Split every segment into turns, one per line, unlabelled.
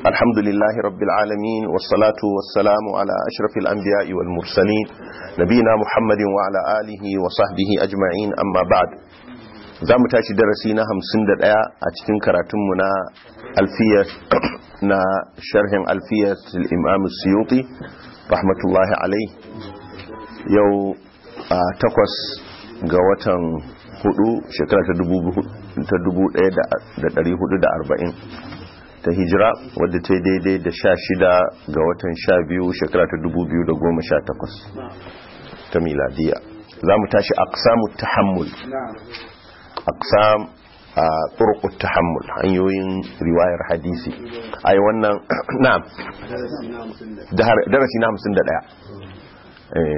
الحمد لله رب العالمين والصلاة والسلام على أشرف الأنبياء والمرسلين نبينا محمد وعلى آله وصحبه أجمعين أما بعد za mu tashi darasi na hamsin da ɗaya a cikin karatunmu na alfiyar na sharhin alfiyar imam suyuti rahmatullahi alai yau a takwas ga watan hudu shekara ta dubu ɗaya da ɗari hudu da arba'in ta hijira wadda ta daidai da sha shida ga watan sha biyu shekara ta dubu biyu da goma sha takwas ta miladiya za mu tashi aksamu tahammul aksam a turqut tahammul hanyoyin riwayar hadisi ai wannan na'am darasi na 51 eh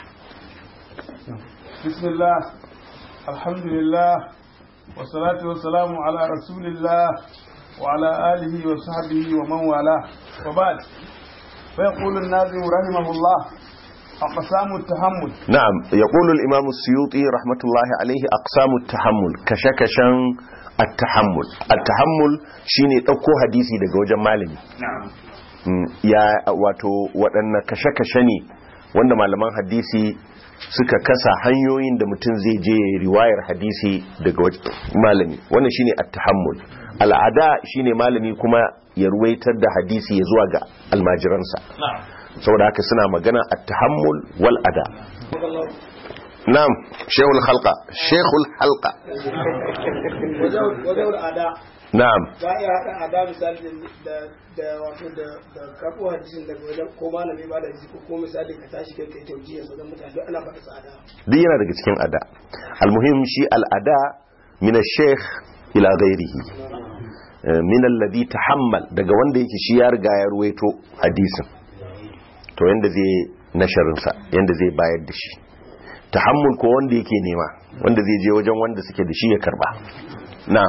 bismillah alhamdulillah wassalatu wassalamu ala rasulillah wa ala alihi wa sahbihi wa man wala wa ba'd fa yaqulu an-nazim rahimahullah أقسام التحمل
نعم يقول الإمام السيوطي رحمة الله عليه أقسام التحمل كشكشا التحمل التحمل شيني ɗauko hadisi daga wajen malami ya wato waɗanne kashe-kashe ne wanda malaman hadisi suka kasa hanyoyin da mutum zai je riwayar hadisi daga wajen malami wannan shine at-tahammul al'ada shine malami kuma ya ruwaitar da hadisi ya zuwa ga almajiransa saboda haka suna magana a tahammul wal ada na'am shehul halqa shehul halqa
wajen ada
na'am
za a iya haɗa ada misali da da wato da da karɓo hadisin daga wajen ko malami ba da hadisi ko ko misali ka tashi kai kai taujiya sa ga mutane duk ana faɗa su ada
duk yana daga cikin ada almuhim shi al'ada min ash-shaykh ila ghairihi min alladhi tahammal daga wanda yake shi ya riga ya ruwaito hadisin to yanda zai nasharinsa yanda zai bayar da shi tahammul ko wanda yake nema wanda zai je wajen wanda suke da shi ya karba na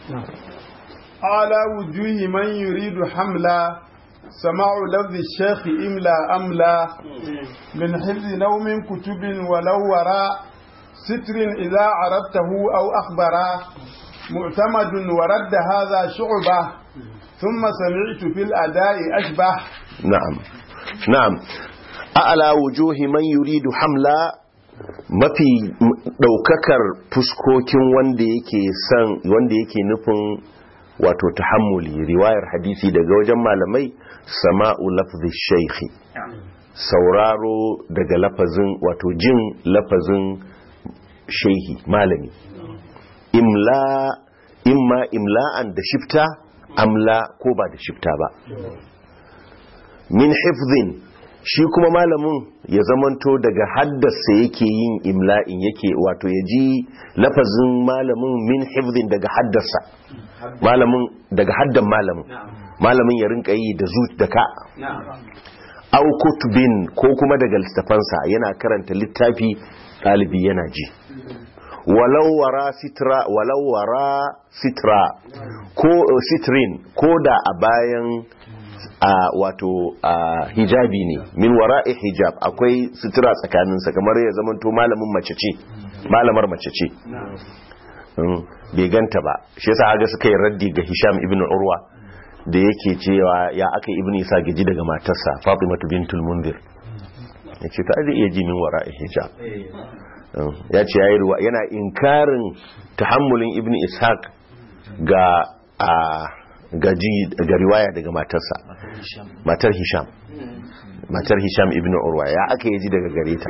ala wujuhi man yuridu hamla sama'u lafzi shaykh imla amla min hifzi naw min kutubin walau wara sitrin idza arabtahu aw akhbara معتمد ورد هذا شعبة ثم سمعت في الأداء أشبه
na'am na'am a'la wujuhi man yuridu hamla mafi daukakar fuskokin wanda yake san wanda yake nufin wato tahammuli riwayar hadisi daga wajen malamai sama'u lafzi shaykhi sauraro daga lafazin wato jin lafazin shehi malami imla imma imla'an da shifta amla ko ba da shifta ba min hifzin shi kuma malamin ya zamanto daga haddasa yake yin imla'in yake wato ya ji lafazin malamin min hifzin daga haddasa malamin daga haddan malamin malamin ya rinka yi da zu da ka au kutubin ko kuma daga littafansa yana karanta littafi ɗalibi yana ji walau wara sitra walau wara sitra ko sitrin ko da a bayan a wato a hijabi ne min wara'i hijab akwai sutura tsakaninsa kamar ya zamanto malamin mace ce malamar mace ce bai ganta ba shi yasa haga suka yi raddi ga Hisham ibn Urwa da yake cewa ya aka ibn Isa gaji daga matarsa Fatimatu bintul Munzir yace ta zai iya ji min wara'i hijab ya ce yayi ruwa yana inkarin tahammulin ibn Ishaq ga a gaji ga riwaya daga matarsa matar hisham matar hisham ibn urwa ya aka yaji daga gare ta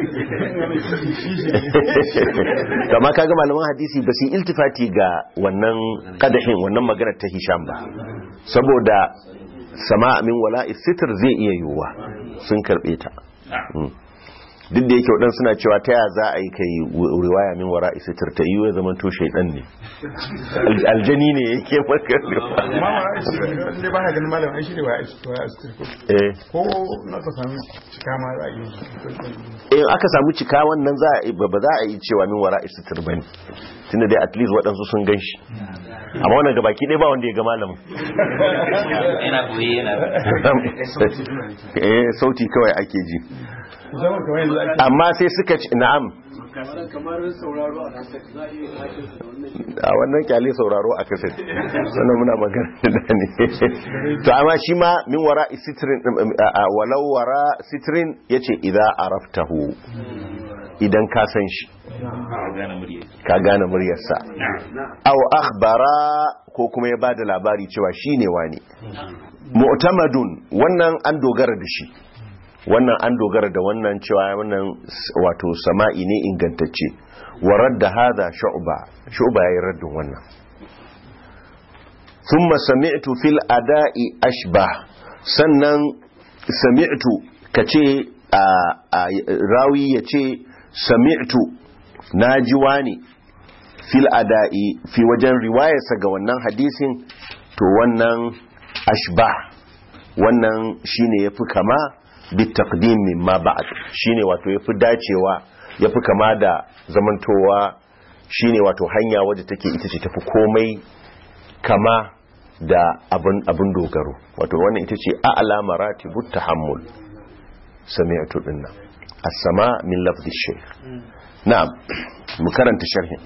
kama kaga malaman hadisi ba su iltifati ga wannan kadahin wannan magana ta hisham ba saboda sama min wala sitir zai iya yiwuwa sun karbe ta duk da yake waɗansu suna cewa ta ya za a yi kai riwaya min wara isitir ta yiwu ya zama to shaidan ne aljani ne yake maka
ne ba ka ganin malam ai shi ne wa asitir
eh
ko na ka samu cika ma za a yi
in aka samu cika wannan za a ba za a yi cewa min wara isitir bane tunda dai at least waɗansu sun gan shi amma wannan gabaki ɗaya ba wanda ya ga malamin
yana boye yana
eh sauti kawai ake ji
zama kamar yanzu ake
amma sai suka ce na'am
kamar sauraro a kasar za a iya kashe da wannan shi
a wannan kyale sauraro a kaset sannan muna magana da ne to amma shi ma min wara sitrin a walau wara sitrin yace idza araftahu idan ka san shi ka gane muryarsa aw akhbara ko kuma ya bada labari cewa shine wani mu'tamadun wannan an dogara da shi wannan an dogara da wannan cewa wannan wato sama'i ne ingantacce wa radda hadha shu'ba shu'ba yayin raddin wannan thumma sami'tu fil ada'i ashbah sannan sami'tu kace a rawi yace sami'tu naji wani fil ada'i fi wajen riwayarsa ga wannan hadisin to wannan ashbah wannan shine yafi kama bitaqdim mimma ba'd shine wato yafi dacewa yafi kama da zamantowa shine wato hanya wadda take ita ce tafi komai kama da abin abin dogaro wato wannan ita ce a'la maratibut tahammul sami'tu dinna as-sama min lafzi shaykh na'am mu karanta sharhin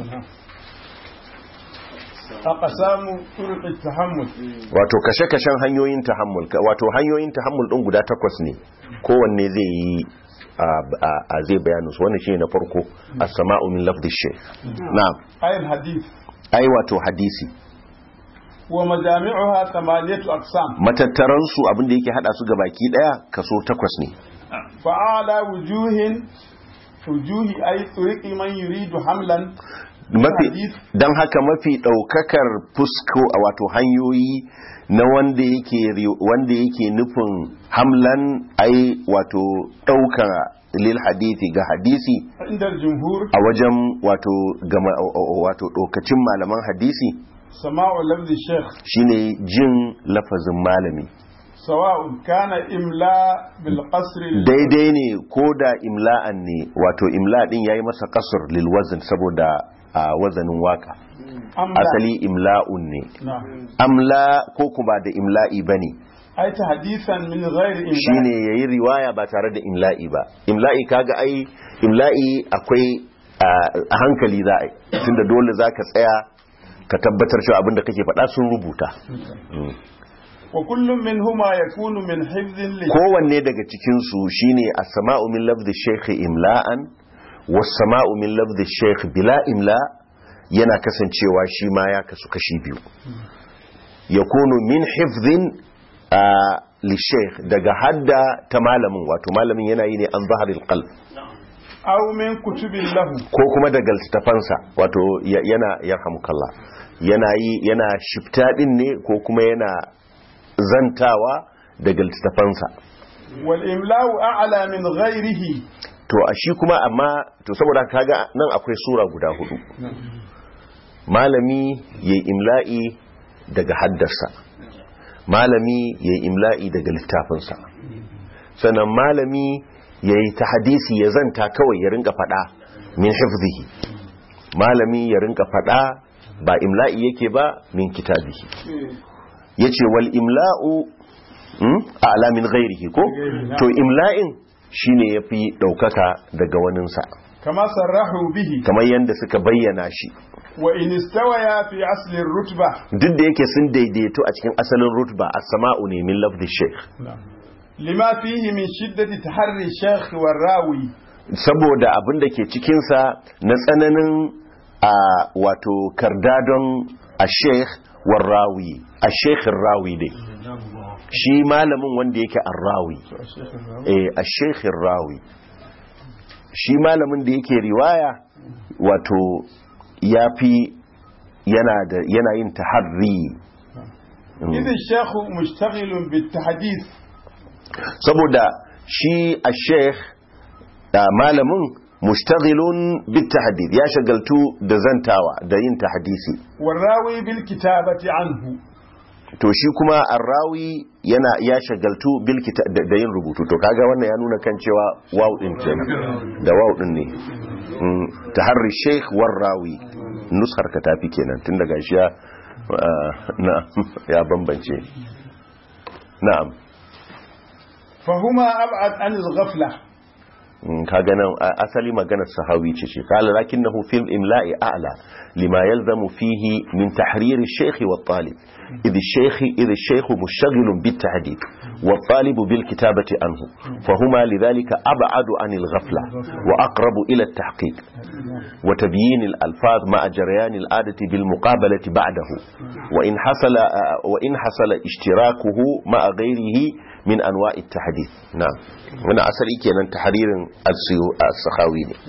aqsamu turuq at-tahammul
wato kashe-kashen hanyoyin tahammul wato hanyoyin tahammul din guda takwas ne kowanne zai yi a zai bayanin su wannan shine na farko as-sama'u min lafzi shaykh na'am
ayil hadith
ai wato hadisi
wa majami'uha thamaniyatu aqsam
matattaran su abinda yake hada su gabaki daya kaso takwas ne
fa'ala wujuhin wujuhi ay turiqi man yuridu hamlan
mafi
hadith.
don haka mafi daukakar fusko a wato hanyoyi na wanda yake ri- wanda yake nufin hamlan ai wato dauka lil hadithi ga hadisi
inda jumhur
a wajen wato gama wato dokacin malaman hadisi
sama'u lafzi shaykh
shine jin lafazin malami
sawa'un kana imla bil qasr
daidai ne ko da imla'an ne wato imla din yayi masa kasur lil wazn saboda a wazanin waka asali imla'un ne amla ko kuma da imla'i bane
ai ta hadisan min ghairi imla
shine yayi riwaya ba tare da imla'i ba imla'i kaga ai imla'i akwai a a hankali za a yi tunda dole zaka tsaya ka tabbatar cewa abinda kake faɗa sun rubuta Mm.
wa kullum minhuma yakunu min hifdhin li
kowanne daga cikinsu shine as-sama'u min lafzi shaykh imla'an was-sama'u min lafzi shaykh bila imla yana kasancewa shi ma ya kasu kashi biyu yakunu min hifdhin ah, li shaykh daga hadda ta malamin wato malamin yana yi ne an zaharil qalb
aw min kutubin lahu
ko kuma daga littafansa wato ya- yana yarhamukallah yana yi yana shifta din ne ko kuma yana zantawa daga littafansa
wal imla'u a'la min ghairihi
to a shi kuma amma to saboda kaga nan akwai sura guda hudu malami yayi imla'i daga haddarsa malami yayi imla'i daga littafinsa sannan malami yayi ta hadisi ya zanta kawai ya rinka fada min hifzihi malami ya rinka fada ba imla'i yake ba min kitabihi yace wal imla'u hmm? a'la min ghairihi ko to imla'in shine yafi daukaka daga waninsa
kama sarrahu bihi
kamar yadda suka bayyana shi
wa in istawaya fi asli rutba
duk da yake sun daidaito a cikin asalin rutba as-sama'u ne min lafzi shaykh
lima fihi min shiddati taharri shaykh wa rawi
saboda abin da ke cikin sa na tsananin a wato kardadon a-shaykh war rawi a-shaykh rawi dai shi malamin wanda yake ar-rawi eh a-shaykh rawi shi malamin da yake riwaya wato yafi yana da yana yin taharri
idh shaykh mushtaghilun bit tahdith
saboda shi a sheikh da malamin mustaghilun bit tahdid ya shagaltu da zantawa da yin tahdisi
wa rawi bil kitabati anhu
to shi kuma arrawi yana ya shagaltu bil kita- da da yin rubutu to kaga wannan ya nuna kan cewa waw din kenan da waw din ne Mm, taharri sheikh war rawi nuskar ka tafi kenan tun daga shi ya ah, na ya bambance na'am
fahuma ab'ad an al ghafla
Mm, kaga nan a- asali maganar sahawi ce ce kala lakinnahu fil imla'i a'la lima yalzamu fihi min tahrir ash-shaykh wa talib idh ash-shaykh idh ash-shaykh mushtaghilun bit tahdid wa talib bil kitabati anhu fahuma lidhalika ab'adu anil ghafla wa aqrabu ila at-tahqiq wa tabyin al-alfaz ma'a jaryan al-adati bil muqabalati ba'dahu wa in hasala wa in hasala ishtirakuhu ma'a ghayrihi min anwa'i at-tahdith na'am wannan asali kenan tahririn as-sakhawi ne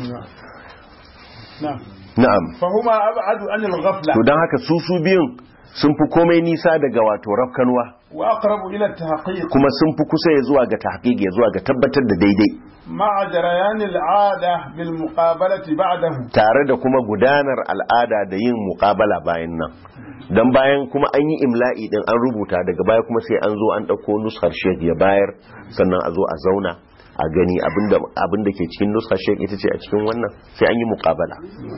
نعم
na'am
فهما أبعد عن الغفلة
to dan haka su su biyun sun fi komai nisa daga wato rafkanwa
وأقرب إلى التحقيق
kuma sun fi kusa ya zuwa ga tahqiq ya zuwa ga tabbatar da daidai
مع جريان العادة بالمقابلة بعده
tare da kuma gudanar al'ada da yin muqabala bayan nan dan bayan kuma an yi imla'i din an rubuta daga baya kuma sai an zo an dauko nuskar shek ya bayar sannan a zo a zauna a gani abinda abinda ke cikin nuskar shek ita ce a cikin wannan sai an yi muqabala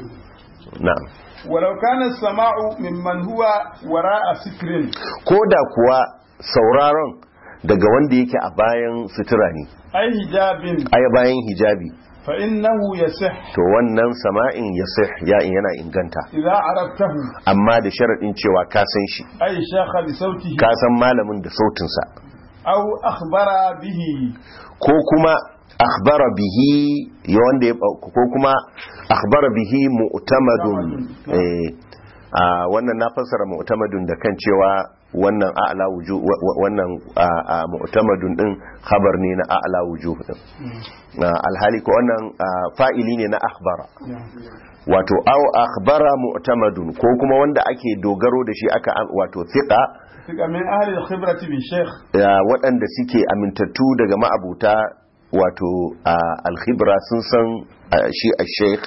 na'am
ولو كان السماع ممن هو وراء ستر
ko da kuwa sauraron daga wanda yake a bayan sutura ne
أي حجاب
aya bayan hijabi
فإنه يصح
to wannan sama'in ya ya yana inganta
إذا عرفته
amma da sharaɗin cewa ka san shi
أي شاخ بصوته
ka san malamin da sautinsa
أو أخبر به
ko kuma akhbara bihi ya wanda ya ko kuma akhbara bihi mu'tamadun eh a wannan na fassara mu'tamadun da kan cewa wannan a'la wujuh wa- wa- wannan a- a mu'tamadun din khabar ne na a'la wujuh din Na alhali ko wannan a, fa'ili ne na akhbara wato aw akhbara mu'tamadun ko kuma wanda ake dogaro da shi aka wato thiqa
تبقى من أهل الخبرة بالشيخ
ya waɗanda suke amintattu daga ma'abuta wato a alkhibra sun san a, shi a sheikh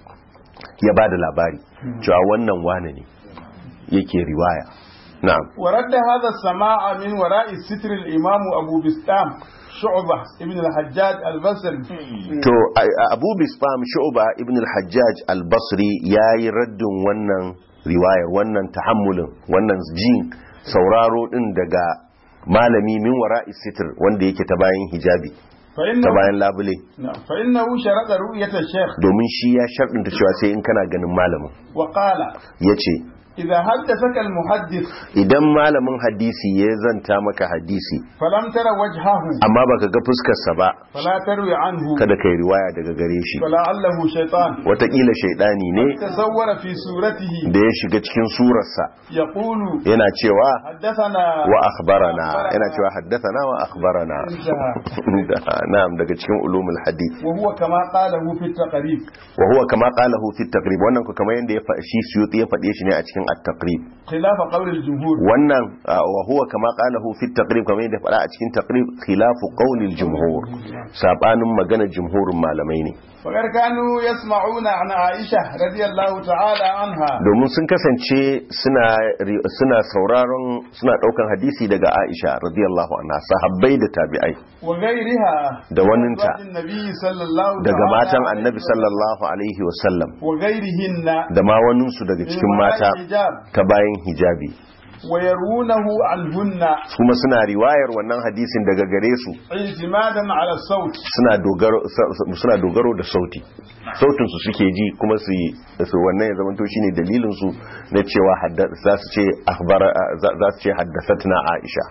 ya ba da labari cewa wannan wane ne yake riwaya na'am
ورد هذا السماع من وراء الستر الإمام أبو بستام شعبة ابن الحجاج البصري
to a- a- abu bisfam shu'ba ibn al-hajjaj al-basri yayi raddin wannan riwayar wannan tahammulin wannan jin sauraro din daga malami min wara'i sitr wanda yake ta bayan hijabi ta
فإنه,
bayan labule
نعم، فإنه شرط رؤية الشيخ
domin shi ya sharɗinta cewa sai in kana ganin malamin
وقال
ya ce
إذا حدثك المحدث
idan malamin hadisi ya zanta maka hadisi
فلم تر وجهه
amma baka ga fuskarsa ba
فلا تروي عنه
kada kai riwaya daga gare shi
فلعله شيطان
watakila shaidani ne
تصور في صورته
da ya shiga cikin surarsa
يقول
yana cewa
حدثنا
wa akhbarana yana cewa haddathana wa akhbarana
انتهى
na'am daga cikin ulumul hadith
وهو كما قاله في التقريب
wa huwa kama qalahu fi at-taqrib wannan ko kamar yanda ya fa shi suyuti ya fade shi ne a cikin at-taqrib
خلاف قول الجمهور
wannan ah, wa huwa kama qalahu fi at-taqrib kamar yanda ya fada a cikin taqrib khilafu qawli al-jumhur sabanin maganar jumhurin malamai ne
وقد كانوا يسمعون عن عائشة رضي الله تعالى عنها
domin sun kasance suna ri- suna sauraron suna daukan hadisi daga Aisha radiyallahu anha sahabbai da tabi'ai
وغيرها
da waninta
أزواج النبي صلى الله
daga
تعالى
matan
عليه
annabi
وسلم
sallallahu alaihi wasallam
وغيرهن
da ma waninsu daga cikin
من
mata
وراء الحجاب
ta bayan hijabi
ويرونه عنهن
kuma suna riwayar wannan hadisin daga gare su
اعتمادا على الصوت
suna dogaro suna dogaro da sauti sautin su suke ji kuma su yi su wannan ya zamanto shine dalilin su na cewa hadda- za su ce akhbara za za su ce haddathatna Aisha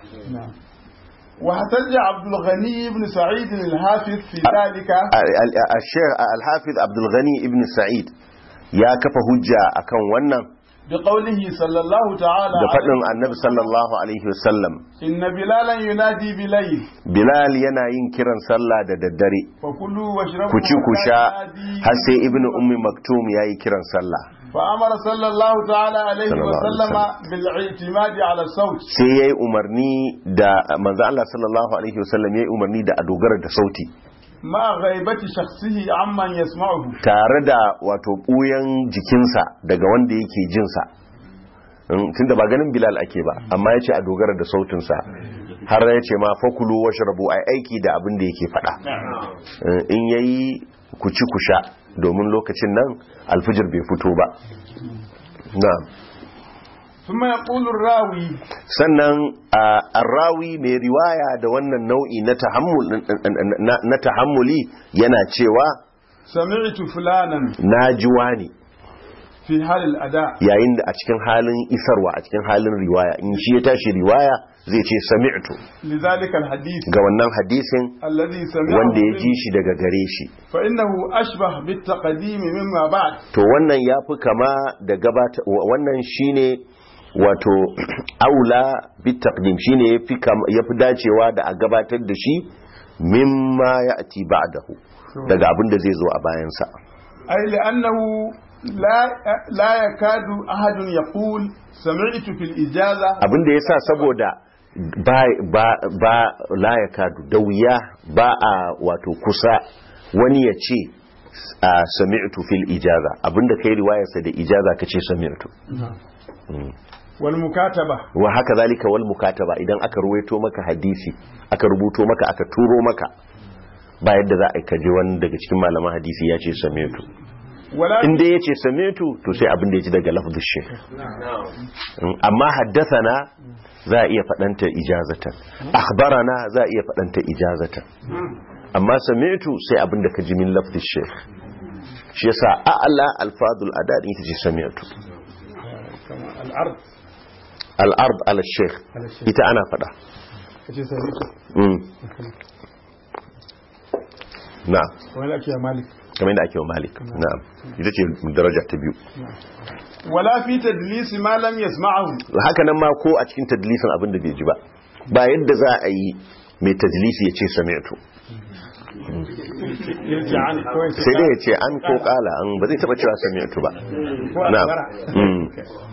واحتج عبد الغني بن سعيد الحافظ في ذلك
al-Sheikh al-Hafiz Abdul Ghani ibn Sa'id ya kafa hujja akan wannan
بقوله صلى الله تعالى
da faɗin
عليه
annabi sallallahu alaihi wasallam
إن بلالا ينادي بليل
Bilal yana yin kiran sallah da daddare
فكلوا واشربوا
ku ci ku
حتى
sha
ينادي
har sai ibnu ummi maktum yayi kiran sallah
فأمر صلى الله تعالى عليه
صلى الله عليه
وسلم
وسلم.
بالاعتماد على الصوت
sai yayi umarni da manzo Allah sallallahu alaihi wasallam yayi umarni da a dogara da sauti
مع غيبة شخصه عمن يسمعه
tare da wato buyan jikinsa daga wanda yake jinsa tunda ba ganin Bilal ake ba amma yace a dogara da sautinsa har yace ma fakulu washrabu ai aiki da abin da yake faɗa Eh, in yayi ku ci ku sha domin lokacin nan alfijir bai fito ba na'am
ثم يقول الراوي
sannan a arrawi mai riwaya da wannan nau'i na tahammul na na tahammuli yana cewa
سمعت فلانا
najiwa ne
في حال الأداء
yayin da a cikin halin isarwa a cikin halin riwaya in shi ya tashi riwaya zai ce sami'tu
لذلك الحديث
ga wannan hadisin
الذي سمعه
wanda ya ji
منه
shi daga gare shi
فإنه أشبه بالتقديم مما بعد
to wannan ya fi kama da gabata wa- wannan shine wato aula bit taqdim shine yafi kama yafi dacewa da a gabatar da shi mimma ya'ti ba'dahu daga abin da zai zo a bayansa
أي لأنه لا لا يكاد أحد يقول سمعت في الإجازة
abin da yasa saboda ba ba ba la yakadu da wuya ba a wato kusa wani ya ce a sami'tu fil ijaza abinda kai riwayarsa da ijaza kace sami'tu
والمكاتبة
wa haka zalika wal mukataba idan aka ruwaito maka hadisi aka rubuto maka aka turo maka ba yadda za a yi kaje wani daga cikin malaman hadisi ya ce sametu
ولا
in dai ya ce sametu to sai abin da ya ji daga lafzin shi amma haddathana za a iya faɗanta ijazatan akhbarana za a iya faɗanta ijazatan amma sametu sai abin da ka ji min lafzin shi shi yasa a'la alfadul adad ita ce sametu
كما العرض
al-ard ala sheikh
على الشيء
ita ana faɗa
كشي سمعت
Mm. na
ولك يا مالك
kamar yadda ake wa malik na'am ita ce daraja ta biyu
ولا في تدليس ما لم يسمعه
haka nan ma ko a cikin tadlisin abin da bai ji ba ba yadda za a yi mai tadlisi ya ce sami'tu
يرجع عنه كويس
sai dai ya ce an ko kala an ba zai taba cewa sami'tu ba na'am Mm.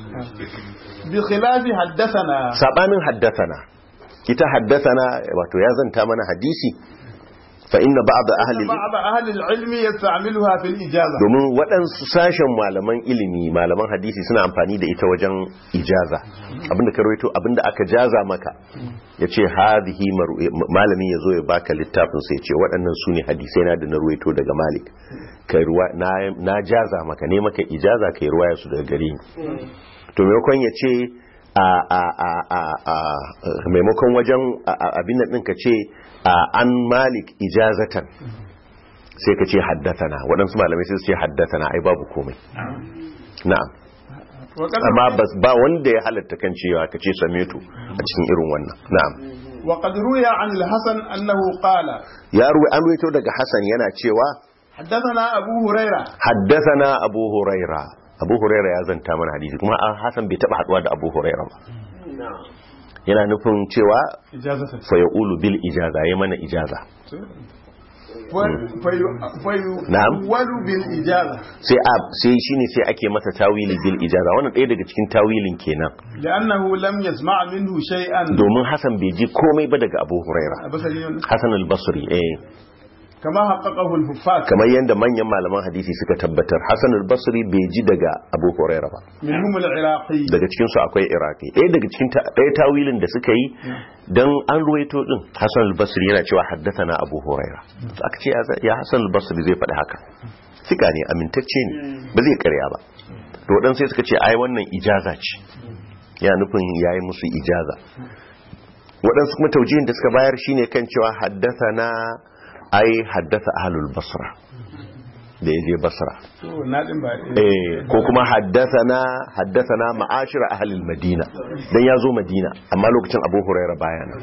بخلاف حدثنا
sabanin haddathana ita haddathana wato ya zanta mana hadisi fa inna ba'd ahli
بعض أهل العلم يستعملها في الإجازة
domin waɗansu sashen malaman ilimi malaman hadisi suna amfani da ita wajen ijaza abinda ka rawaito abinda aka jaza maka ya ce hadhihi maru- malami ya zo ya baka littafin sai ce waɗannan su ne hadisai na da na rawaito daga malik Kai ruwa- na, na jaza maka ne maka ijaza ka yi ruwaya su daga gare ni to maimakon ya ce a a a a a maimakon wajen a- a- abin nan ɗin ka ce a an malik ijazatan sai ka ce haddatana waɗansu malamai sai su ce haddatana ai babu komai na'am
وقد
amma bas- ba wanda ya halatta kan cewa ka ce sametu a cikin irin wannan na'am
وقد روي عن الحسن أنه قال
ya ruwa an ruwaito daga hasan yana cewa
حدثنا أبو هريرة
haddathana abu huraira abu huraira ya zanta mana hadisi kuma a hasan bai taba haduwa da abu huraira ba yana nufin cewa
إجازة
fa yaqulu bil ijaza ya mana ijaza Na'am.
فيؤول بالإجازة
sai a sai shine sai ake masa tawili bil ijaza wannan ɗaya daga cikin tawilin kenan
لأنه لم يسمع منه شيئا
domin hasan bai ji komai ba daga abu huraira
بصري
hasan al-basri eh
كما حققه الحفاظ
kamar yadda manyan malaman hadisi suka tabbatar Hassan al-Basri bai ji daga Abu Huraira ba
منهم العراقي
daga cikin su akwai Iraki ɗaya daga cikin ta- ɗaya tawilin da suka yi dan an ruwaito din Hassan al-Basri yana cewa haddathana Abu Huraira to aka ce ya za- ya Hassan al-Basri zai faɗi haka sika ne amintacce ne ba zai karya ba to dan sai suka ce ai wannan ijaza ce ya nufin yayi musu ijaza waɗansu kuma taujihin da suka bayar shine kan cewa haddathana ai haddasa ahlul basra da yaje basra
to na din ba
eh ko kuma haddathana haddathana ma'ashir ahlul madina dan yazo madina amma lokacin abu huraira baya nan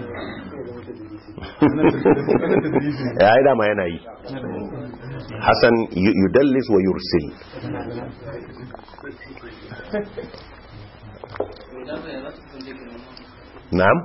ya yi dama yana yi hasan yu- yudallis wa yursil na'am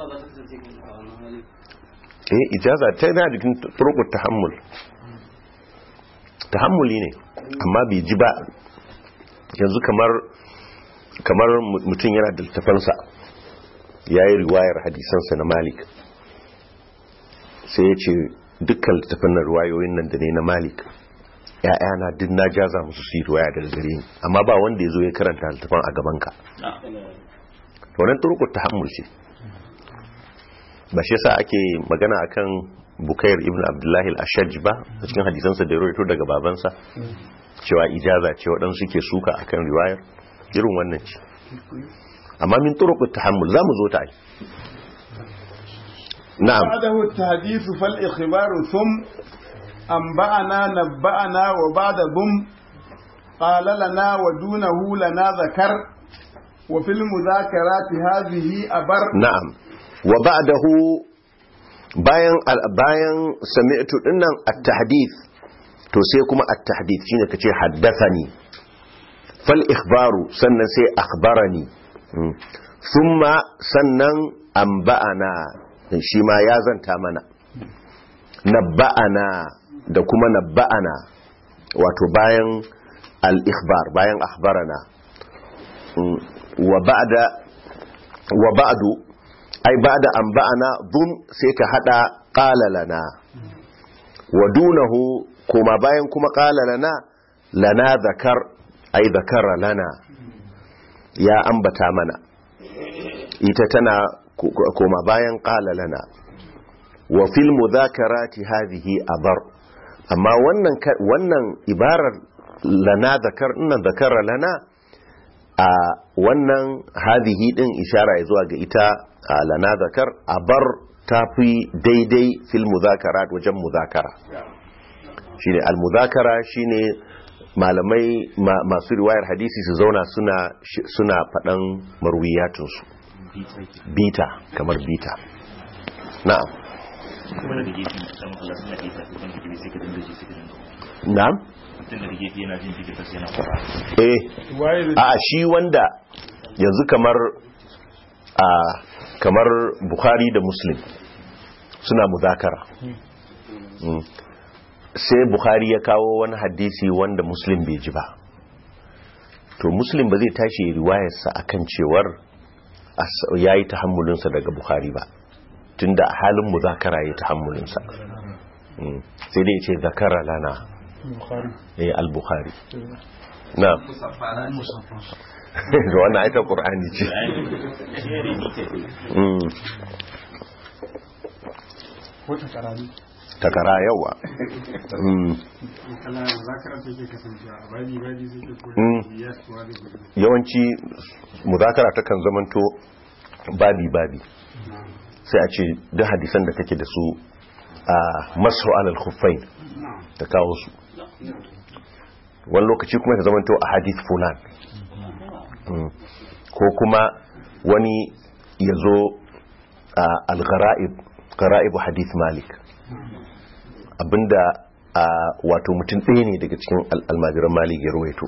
eh ijaza ta yana jikin turqut tahammul tahammuli ne amma bai ji ba yanzu kamar kamar mutum yana da littafansa ya yi riwayar hadisansa na malik sai ya ce dukkan littafan na riwayoyin nan da ne na malik ya'yana duk na jaza musu su yi riwaya daga gare ni amma ba wanda ya zo ya karanta littafan a gabanka wannan turkut tahammul ce ba shi yasa ake magana akan bukair ibn abdullahi al-ashaj ba a cikin hadisansa da ya rawaito daga babansa cewa ijaza ce waɗansu ke suka akan riwayar irin wannan ce amma min turuqut tahammul zamu zo ta ai na'am
بعده التحديث فالإخبار ثم أنبأنا نبأنا وبعد ضم قال لنا ودونه لنا ذكر وفي المذاكرات هذه أبر
na'am wa ba'dahu bayan al- bayan sami'tu dinnan at-tahdith to sai kuma at-tahdith shine kace haddathani fal ikhbaru sannan sai akhbarani Mm. thumma sannan anba'ana shi ma ya zanta mana nabba'ana da kuma nabba'ana wato bayan al-ikhbar bayan akhbarana Mm. wa ba'da wa ba'du ai ba'da an ba'ana dun sai ka hada qala lana wa dunahu kuma bayan kuma qala lana lana zakar ai zakara lana ya ambata mana ita tana ko- koma bayan qala lana wa fil mudhakarati hadhihi abar amma wannan ka- wannan ibarar lana zakar nan zakara lana a wannan hadhihi din ishara ya zuwa ga ita a lana zakar a bar tafi daidai fil muzakara wajen muzakara shine al muzakara shine malamai ma- masu riwayar hadisi su zauna suna shi- suna faɗan marwiyatunsu bita kamar bita na'am
kuma daga gefe dan Allah suna gefe ko kan gefe sai ka dinga ji sai ka dinga
na'am
mutum daga gefe yana jin jikin sai yana fara
eh
waye
a shi wanda yanzu kamar a kamar bukhari da muslim suna muzakara Mm. sai bukhari ya kawo wani hadisi wanda muslim bai ji ba to muslim ba zai tashi ya riwayarsa akan cewar ya yi tahammulinsa daga bukhari ba tunda a halin muzakara ya yi tahammulinsa Mm. sai dai ya ce zakara lana eh al-bukhari na ga wannan aitar ƙur'ani ce Mm.
wata karami
takara yawa Mm.
kala zakara take kasancewa a babi babi suke ko
Mm.
ya tuwa da gudu
yawanci muzakara ta kan zamanto babi-babi sai a ce duk hadisan da take da su a masu alal khuffain ta kawo su wani lokaci kuma ta zamanto a hadith fulan Mm. ko kuma wani ya zo a al-ghara'ib gara'ibu hadith malik abinda a wato mutum ɗaya ne daga cikin al- almajiran malik ya ruwaito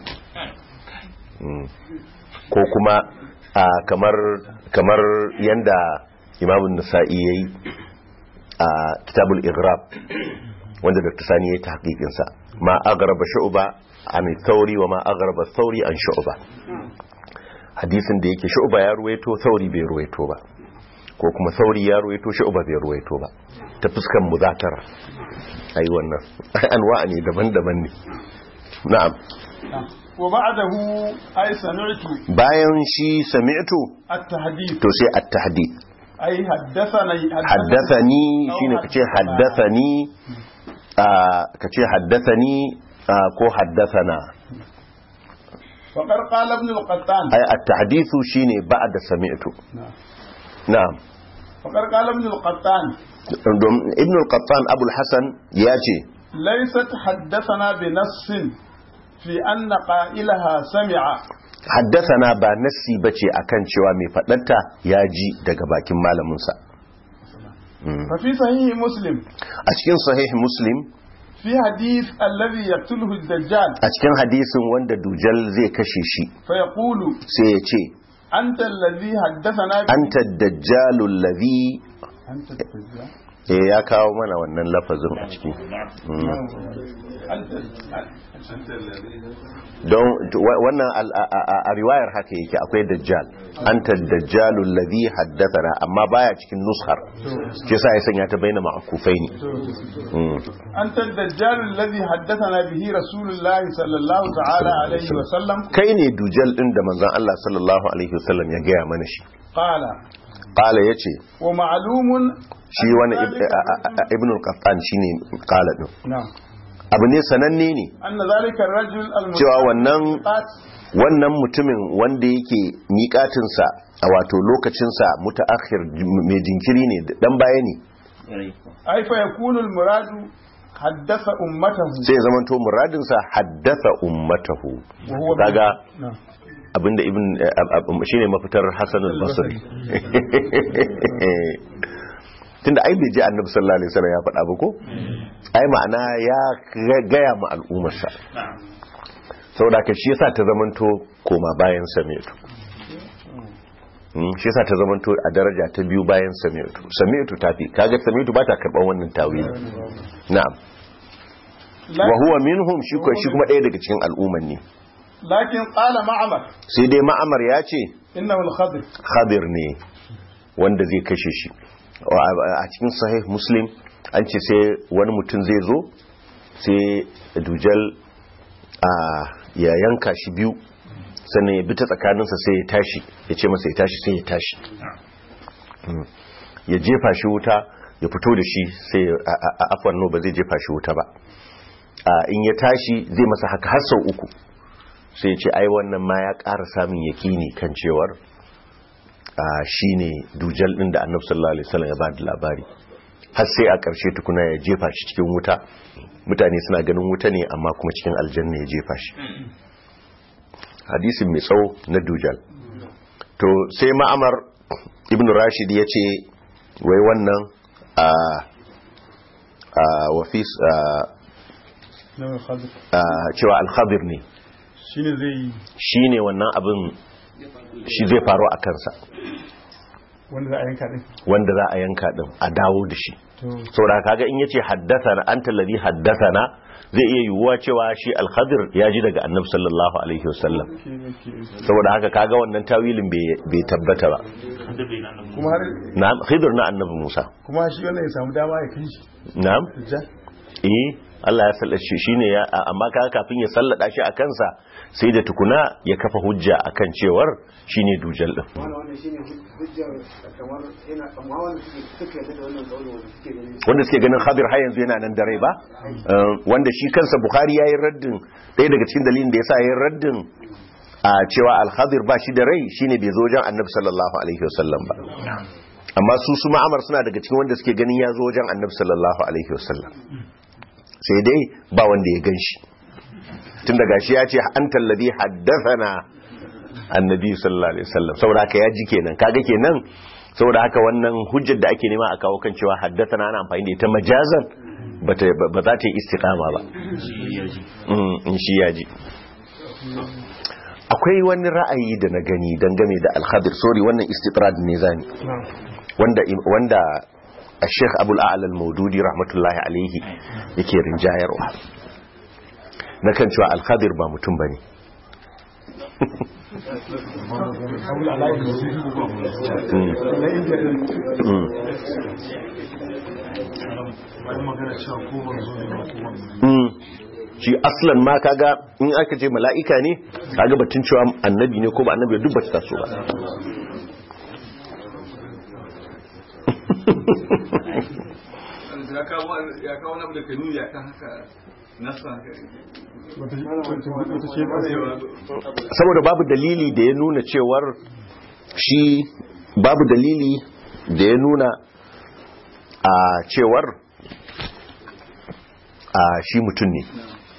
Mm. ko kuma a kamar kamar yanda imamun nasa'i yayi a kitabul igrab wanda dr sani yayi tahqiqin sa ma agraba shu'ba an thawri wa ma agraba thawri an shu'ba hadisin da yake shu'ba ya ruwaito thawri bai ruwaito ba ko kuma thawri ya ruwaito shu'ba bai ruwaito ba ta fuskan muzakara ai wannan anwa'a ne daban-daban ne na'am
wa ba'dahu ay sami'tu
bayan shi sami'tu
at-tahdith
to sai at-tahdith
ay haddathana
haddathani shine kace haddathani ah, kace haddathani ah, ko haddathana
faqad qala ibn al-qattan
ay at-tahdithu shine ba'da sami'tu na'am
faqad qala ibn al-qattan
Dom- ibn al-qattan abu al-hasan yace
laysat haddathana bi nassin fi anna qailaha sami'a
haddathana ba nassi bace akan cewa mai fadarta ya ji daga bakin malamin sa
fa fi sahih muslim
a cikin sahih muslim
fi hadith alladhi yaqtuluhu ad-dajjal
a cikin hadisin wanda dujal zai kashe shi
fa yaqulu
sai ya ce
anta alladhi haddathana bi
anta ad-dajjalu alladhi
anta ad-dajjal
eh ya kawo mana wannan lafazin a ciki
anta
don wa- wannan al- a- a a riwayar haka yake akwai dajjal anta dajjalu alladhi haddathana amma baya cikin nushar shi yasa ya sanya ta baina ma'kufaini Mm.
أنت الدجال الذي حدثنا به رسول الله صلى الله تعالى عليه وسلم
kai ne dujal din da manzon Allah sallallahu alaihi wasallam ya gaya mana shi
قال
qala yace
ومعلوم
shi wani ib- a- a- a- ibn al-qattan shine qala din
نعم
abu ne sananne ne
anna zalika ar-rajul
cewa wannan
al-muqat
wannan mutumin wanda yake miƙatinsa a wato lokacinsa mutaakhir mai jinkiri ne dan baya ne
ay fa yakunu al-muradu haddasa ummatahu
sai ya zamanto muradinsa haddasa ummatahu
wa huwa
kaga
Na'am.
abinda ibn eh, ab- ab- shine mafitar Hassan al-Basri tunda ai bai ji annabi sallallahu alaihi wasallam ya faɗa ba ko ai ma'ana ya ga- gaya ma al'ummarsa saboda ka shi yasa ta zamanto koma bayan sami'tu Mm, shi yasa ta zamanto a daraja ta biyu bayan sami'tu sami'tu tafi kaga sami'tu ba ta karɓar wannan tawili na'am wa huwa minhum shi ko shi kuma ɗaya daga cikin al'umman ne
lakin qala ma'mar
sai dai ma'amar ya ce
innahu al-khadir
khadir ne wanda zai kashe shi a cikin sahih muslim an ce sai wani mutum zai zo sai dujal a ya yanka shi biyu sannan ya bi ta tsakaninsa sai ya tashi ya ce masa ya tashi sai ya tashi Mm. ya jefa shi wuta ya fito da shi sai ya- a- a- a- afwan no ba zai jefa shi wuta ba a, in ya tashi zai masa haka har sau uku sai ya ce ai wannan ma ya ƙara samun yakini kan cewar a shi ne dujal ɗin da annabi sallallahu alaihi wasallam ya ba da labari har sai a ƙarshe tukuna ya jefa shi cikin wuta mutane suna ganin wuta ne amma kuma cikin aljanna ya jefa shi hadisin mai tsawo na dujal to sai ma'amar ibn rashid ya ce wai wannan a a wafis a
innahu al-khadir
a cewa alkhadir ne
shine zai yi
shi ne wannan abin shi zai faru a kansa
wanda za a yanka din
wanda za a yanka din a dawo da shi
to
saboda kaga in yace haddathana anta alladhi haddathana zai iya yiwuwa cewa shi al-khadir ya ji daga annabi sallallahu alaihi wasallam
ke ke
saboda haka kaga wannan tawilin bai bai tabbata ba
kuma har
na'am khidir na annabi Musa
kuma shi wannan ya samu dama ya kai shi
na'am
ja
eh Allah ya sallace shi shine ya amma kaga kafin ya sallada shi a kansa sai da tukuna ya kafa hujja akan cewar shine dujal din
wannan wannan shine hujjar kamar yana amma wanda suke suke yarda da wannan kaulin wanda suke ganin
wanda suke ganin Khadir har yanzu yana nan da rai ba Uh, wanda shi kansa Bukhari yayi raddin ɗaya daga cikin dalilin da yasa yayi raddin a cewa Al-Khadir ba shi da rai shine bai zo wajen Annabi sallallahu alaihi wasallam ba amma su su ma'amar suna daga cikin wanda suke ganin ya zo wajen Annabi sallallahu alaihi wasallam sai dai ba wanda ya ganshi tun daga shi ya ce antal ladhi haddathana annabi sallallahu alaihi wasallam saboda haka ya ji kenan kaga kenan saboda haka wannan hujjar da ake nema a kawo kan cewa haddathana ana amfani da ita majazan bata ba za ta yi istiqama ba Mm, in shi ya ji akwai wani ra'ayi da na gani dangane da al-khadir sorry wannan istitrad ne zani wanda wanda Sheikh Abul A'la al-Maududi rahmatullahi alaihi yake rinjayarwa na kan cewa al-khadir ba mutum bane Mm. Mm. Mm. shi aslan ma kaga in aka ce mala'ika ne kaga batun cewa annabi ne ko ba annabi duk ba ta taso ba
ya kawo ya kawo na da kanuni ya kan haka nasa haka
wata wata ce ba
saboda babu dalili da ya nuna cewar shi babu dalili da ya nuna a cewar a shi mutum ne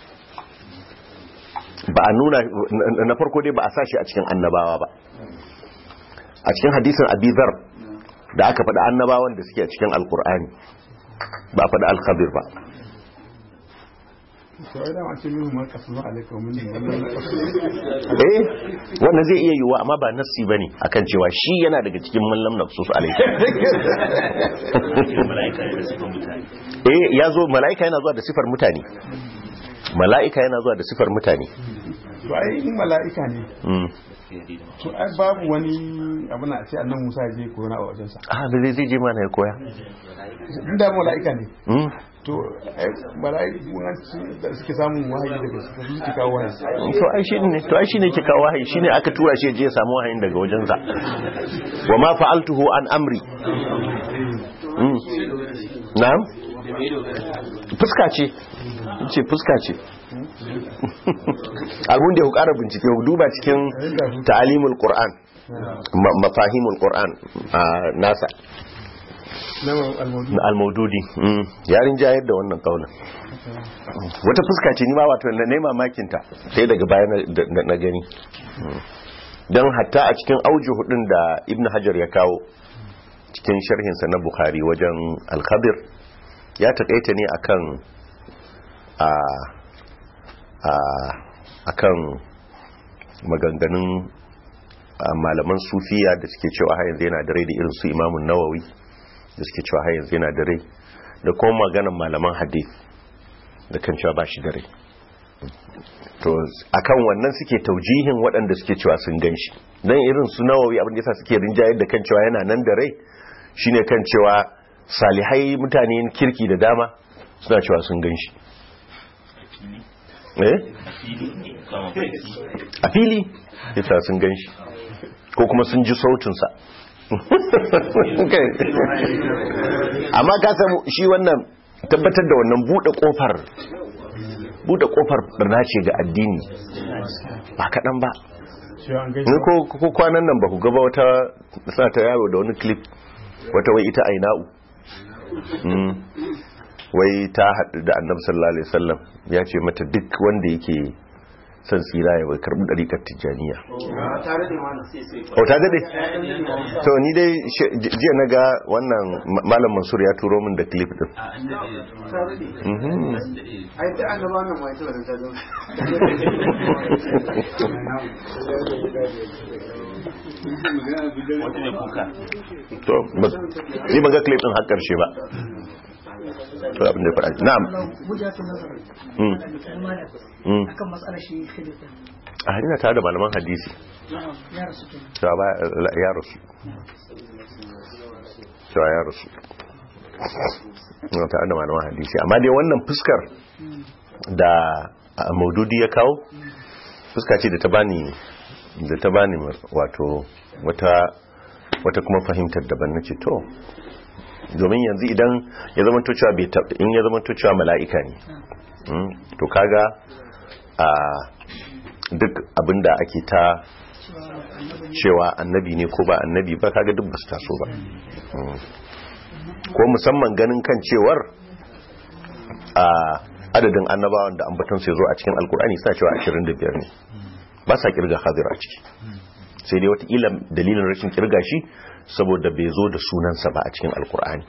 ba a nuna na- na farko dai ba a sashi a cikin annabawa ba a cikin hadisin abizar da aka faɗi annabawan da suke a cikin alkur'ani ba a faɗi alkhabir ba
to ai da ma ce min ma kasu alaikum min wannan
eh wannan zai iya yiwuwa amma ba nassi bane akan cewa shi yana daga cikin mallam nafsus alaihi
mala'ika da sifan mutane
eh ya zo mala'ika yana zuwa da sifar mutane mala'ika yana zuwa da sifar mutane
to ai in mala'ika ne
mm.
to ai babu wani abu na ce annan Musa ya je koyo na a wajen sa
ah da zai zai je mana ya koya
inda mala'ika ne
mm.
to ai mala'iku an ci da suke samun wahayi daga su su suke kawo wahayi
to ai shi ne to ai shi ne ke kawo wahayi shine aka tura shi ya je ya samu wahayin daga wajensa wa ma fa'altuhu an amri mm. na'am fuska ce ce fuska ce abun da ya ƙara bincike ku duba cikin ta'alimul qur'an ma- mafahimul qur'an a nasa
na almaudu
na almaududi mm, yarin jayar da wannan kaulin wata fuska ce ni ma wato na nema makinta sai daga baya na- da- na na gani Mm. don hatta a cikin auju hudun da ibn hajar ya kawo cikin sharhinsa na bukhari wajen alkhadir ya taƙaita ne akan a a akan maganganun a, malaman sufiya da suke cewa har yanzu yana da rai da irin su imamun nawawi da suke cewa har yanzu yana da rai da kuma maganan malaman hadith da kan cewa ba shi da rai to akan wannan suke taujihin waɗanda suke cewa sun gan shi don irin su nawawi abin da yasa suke rinjayar da kan cewa yana nan da rai shine kan cewa salihai mutane kirki da dama suna cewa sun gan shi eh a fili ita sun gan shi ko kuma sun ji sautinsa amma ka samu shi wannan tabbatar da wannan buɗe ƙofar buɗe ƙofar barna ce ga addini ba kaɗan ba
shi an
ni
gaisa
ko ko kwanan nan ba ku gaba wata sa ta yaro da wani clip wata wai ita aina'u Mm. wai ta haɗu da annabi sallallahu alaihi wasallam ya ce mata duk wanda yake son tsira ya bai karɓi ɗariƙar tijjaniya o ta daɗe to ni dai she- j- jiya na ga wannan ma- malam mansur ya turo min da clip din Mhm.
wata mai kuka
to ba- ni ban ga clip din har ƙarshe ba to abin da ya faɗa na'am
hujjatun nazar
Mm. Mm.
akan matsalar shi khilifin
a ina tare da malaman hadisi
ya rasu kenan
cewa ba ya rasu cewa ya rasu ina tare da malaman hadisi amma dai wannan fuskar da a, maududi ya kawo fuska ce da ta bani da ta bani wato wata wata kuma fahimtar daban nace to domin yanzu idan ya zama to cewa bai tab- in ya zama to cewa mala'ika ne Mm, to kaga a duk abinda ake ta cewa annabi ne ko ba annabi ba kaga duk basu taso ba Mm. ko musamman ganin kan cewar a adadin annabawan da ambaton sai zo a cikin alkur'ani suna cewa 25 ne ba sa kirga hadir a ciki sai dai wata ila dalilin rashin kirga shi saboda bai zo da sunansa ba a cikin alkur'ani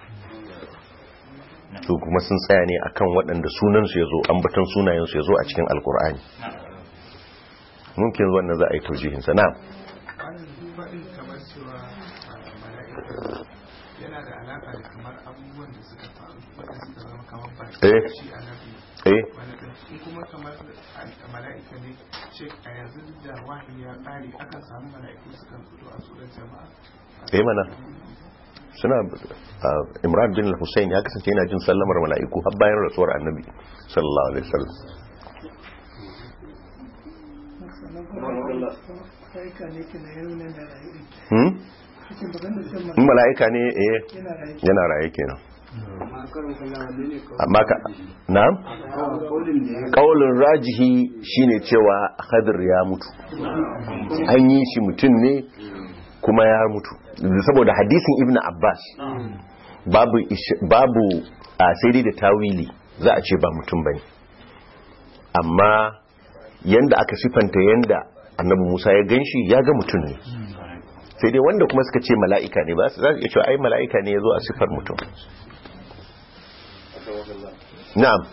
to kuma sun tsaya ne akan waɗanda sunansu ya zo ambaton sunayensu ya zo a cikin alkur'ani mumkin wannan za a yi taujihinsa na
faɗin kamar cewa mala'ika yana da alaƙa da kamar abubuwan da suka faru waɗanda suka zama kamar ba
Eh.
shi a nabi
eh
wani ɗin in kuma kamar a- mala'ika ne ce a yanzu duk da wahayi ya ƙare akan samu mala'iku sukan fito a surar jama'a
eh mana suna ah, imran bin hussein ya kasance yana jin sallamar mala'iku har bayan rasuwar annabi sallallahu alaihi wasallam
sannan kuma aika ne ke na yau nan da rayu
hmm
cikin bagan da shan
in mala'ika ne eh
yana rayu
yana raye kenan amma ka na'am kaulin rajihi shine cewa hadir ya mutu an yi shi mutum ne kuma ya mutu saboda hadisin ibn abbas babu ish- babu a sai dai da tawili za a ce ba mutum bane amma yanda aka sifanta yanda annabi musa ya ganshi ya ga mutum ne sai dai wanda kuma suka ce mala'ika ne ba su za su iya cewa ai mala'ika ne ya zo a sifar mutum na'am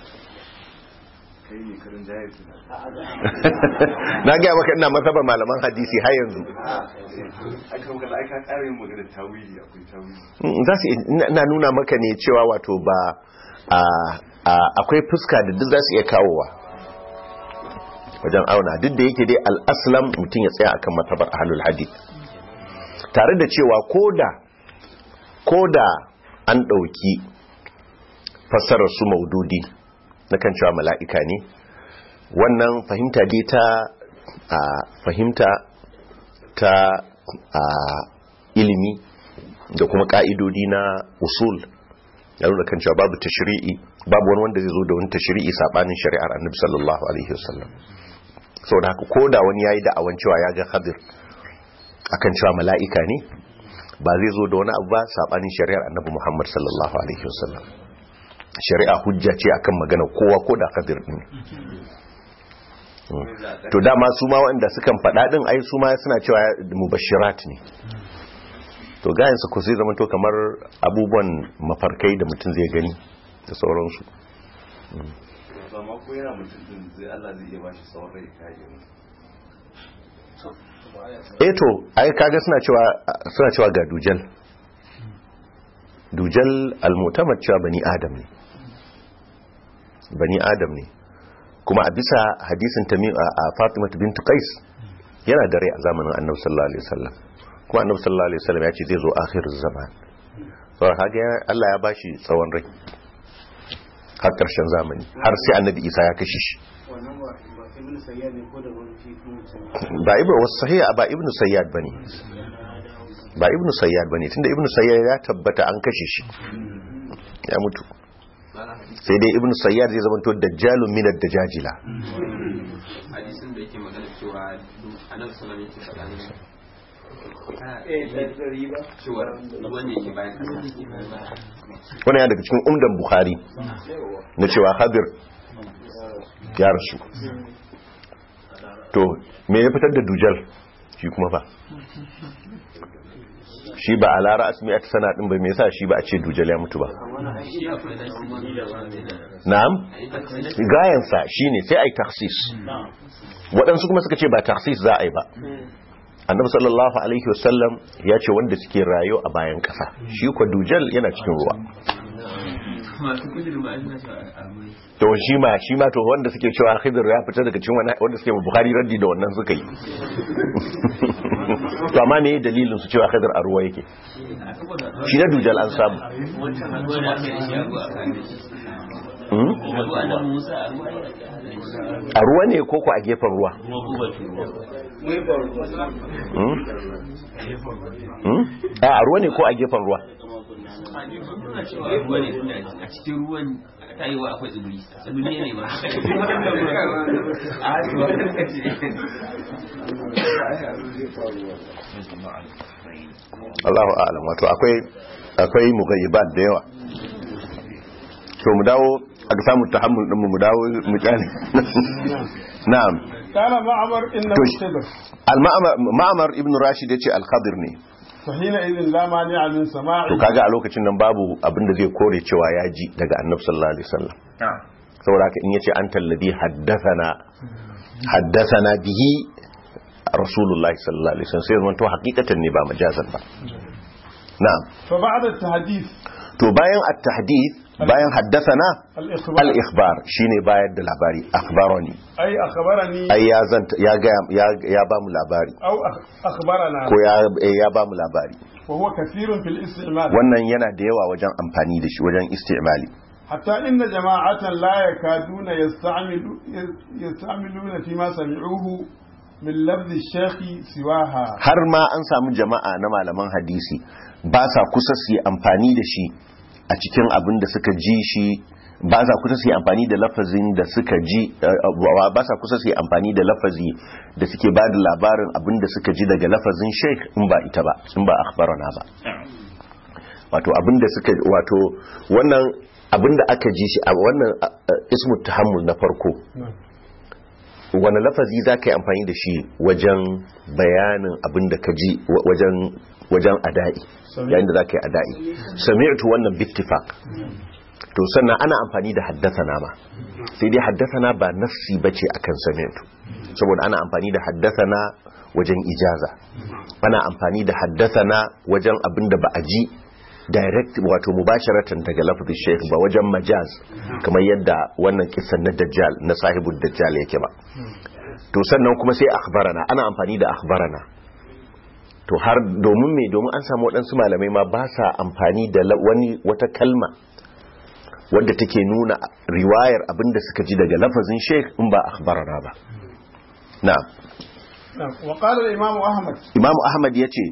na gaya maka ina masabar malaman hadisi har yanzu
aka magana aka ƙara yin magana tawili akwai tawili
Mm, za su ina- ina nuna maka ne cewa wato ba a- a- akwai fuska da duk za su iya kawowa wajen auna duk da yake dai al'aslam mutum ya tsaya akan matabar ahlul hadith tare da cewa koda koda an ɗauki fassarar su maududi na kan cewa mala'ika ne wannan fahimta dai ta a fahimta ta a ilimi da kuma ka'idodi na usul ya nuna kan cewa babu tashri'i babu wani wanda zai zo da wani tashri'i sabanin shari'ar annabi sallallahu alaihi wasallam saboda haka ko da wani yayi da'awan cewa ya ga Khadir akan cewa mala'ika ne ba zai zo da wani abu ba sabanin shari'ar annabi Muhammad sallallahu alaihi wasallam shari'a hujja ce akan magana kowa ko da Khadir din to dama su ma waɗanda sukan faɗa ɗin ai su ma suna cewa mubashirat ne to gayansu ku sai zama to kamar abubuwan mafarkai da mutum zai gani da sauransu
amma ko yana mutum din zai Allah zai iya bashi tsawon rai kaje
eh to ai kaga suna cewa suna cewa ga dujal dujal al-mu'tamad cewa bani adam ne bani adam ne kuma a bisa hadisin tamim a Fatima bint Qais yana da rai a zamanin Annabi sallallahu alaihi wasallam kuma Annabi sallallahu alaihi wasallam ya ce zai zo akhiruz zaman saboda haka Allah ya bashi tsawon rai har karshen zamani har sai Annabi Isa ya kashe shi ba ibnu wasu sahiha ba ibnu sayyad bane ba ibnu sayyad bane tunda ibnu sayyad ya tabbata an kashe shi ya mutu sai dai ibnu sayyad zai zama to dajjalun min ad-dajajila
hadisin da yake magana cewa annabi sallallahu alaihi wasallam yake faɗa cewa ruwan ne yake bayan kasa
wannan ya daga cikin umdan bukhari na cewa hadir ya rasu to me ya fitar da dujal shi kuma fa shi ba a lara asmi a sana din bai me yasa shi ba a ce dujal ya mutu ba na'am gayansa shine sai ai taksis waɗansu kuma suka ce ba taksis za a yi ba annabi sallallahu alaihi wasallam ya ce wanda suke rayo a bayan ƙasa shi kwa dujal yana cikin ruwa
masu kudurin ba suna cewa almai
to shi ma shi ma to wanda suke cewa khidir ya fita daga cikin wani wanda suke bukhari raddi da wannan suka yi to amma me dalilin su cewa khidir a ruwa yake shi na dujal an samu
wancan haduwa da aka yi shi a ruwa a kan da shi
Hmm?
haduwa na musa a ruwa ya
a ruwa ne ko ko a gefen ruwa
kuma kuma ruwa
Hmm? Hmm? a a ruwa ne ko a gefen ruwa
a ne suna cewa ruwa ne tunda a cikin ruwan ta yi wa akwai tsibiri tsibiri ne ba a ruwa da ce
Allahu a'lam wato akwai akwai mughayyibat da yawa to mu dawo aka samu tahammul din mu mu dawo mu kyale na'am
قال معمر إنه
توش.
خضر
al-ma'mar ma'mar ibn rashid yace al-khadir ne
فحينئذ لا مانع من
to
سماعه
kaga a lokacin nan babu abin da zai kore cewa ya ji daga annabi sallallahu alaihi wasallam saboda haka in yace anta alladhi haddathana haddathana bihi rasulullahi sallallahu alaihi wasallam sai zama to hakikatan ne ba majazan ba na'am
فبعد التحديث
to bayan at-tahdith bayan haddathana
الإخبار
al-ikhbar shine bayar da labari akhbarani
أي أخبرني
ai ya zanta ya ga ya ya ba mu labari
أو أخ- أخبرنا
ko ya eh, ya ba mu labari
وهو كثير في الاستعمال
wannan yana da yawa wajen amfani da shi wajen istimali
حتى إن جماعة لا يكادون يستعملوا يستعملون فيما سمعوه من لفظ الشيخ سواها
har ma an samu jama'a na malaman hadisi ba sa kusa su yi amfani da shi a cikin abin da suka ji shi ba sa kusa su yi amfani da lafazin da suka ji eh, ba sa kusa su yi amfani da lafazi da suke ba da labarin abin da suka ji daga lafazin sheikh in ba ita ba in ba akhbarana ba wato abin da suka wato wannan abin da aka ji shi a wannan eh, ismu tahammul na farko wani lafazi za ka yi amfani da shi wajen bayanin abin da ka ji wa- wajen wajen ada'i yayin da za ka yi ada'i sami'tu wannan bittifaq to sannan ana amfani da haddathana ma sai dai haddathana ba nafsi bace akan sami'tu saboda ana amfani da haddathana wajen ijaza ana amfani da haddathana wajen abin da ba a ji direct wato mubasharatan daga lafazin sheikh ba wajen majaz kamar yadda wannan kisan na dajjal na sahibul dajjal yake ba to sannan kuma sai akhbarana ana amfani da akhbarana to har domin me domin an samu waɗansu malamai ma ba sa amfani da la- wani wata kalma wadda take nuna riwayar abinda suka ji daga lafazin sheikh in ba akhbarana ba na'am
نعم. وقال الإمام أحمد
imamu ahmad ya ce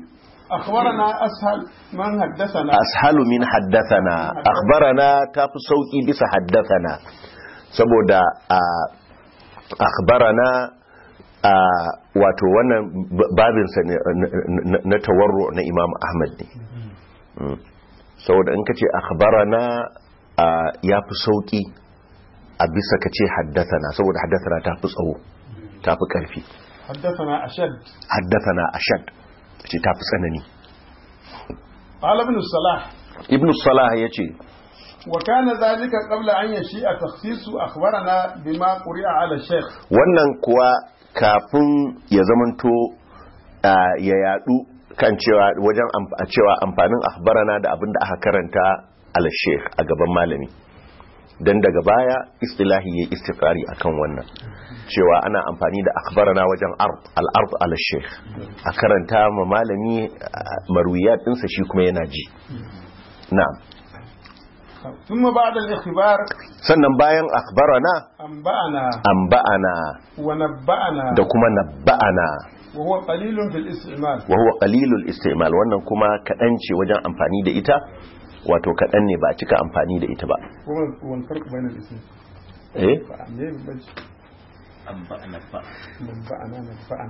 أخبرنا أسهل من حدثنا
ashalu min haddathana akhbarana tafi sauki bisa haddathana saboda a akhbarana a wato wannan b- babinsa ne na- na- na tawarru na imam ahmad ne Mm. saboda in ka ce akhbarana a ya fi sauki a bisa ka ce haddathana saboda haddathana ta fi tsawo ta fi ƙarfi
حدثنا أشد
haddathana ashad ce ta fi tsanani
قال ابن الصلاح
ibn salah ya ce
وكان ذلك قبل أن يشيء تخصيص أخبرنا بما قرئ على الشيخ
wannan kuwa kafin ya zamanto ah, ya yadu kan cewa wajen amf- a cewa amfanin akhbarana da abin da aka karanta ala sheikh a gaban malami dan daga baya istilahi ya istifari akan wannan cewa ana amfani da akhbarana wajen ard al-ard ala sheikh a karanta ma malami ah, marwiyat dinsa shi kuma yana ji na'am
ثم بعد الاختبار
sannan bayan akhbarana
أنبأنا
anba'ana
ونبأنا
da kuma nabba'ana
وهو قليل في الاستعمال
wa huwa qalilul istimal wannan kuma kadan ce wajen amfani da ita wato kadan ne ba a cika amfani da ita ba
هو هو الفرق بين الاثنين
eh
ليه بج-
an ba na ba
نبأنا نبأنا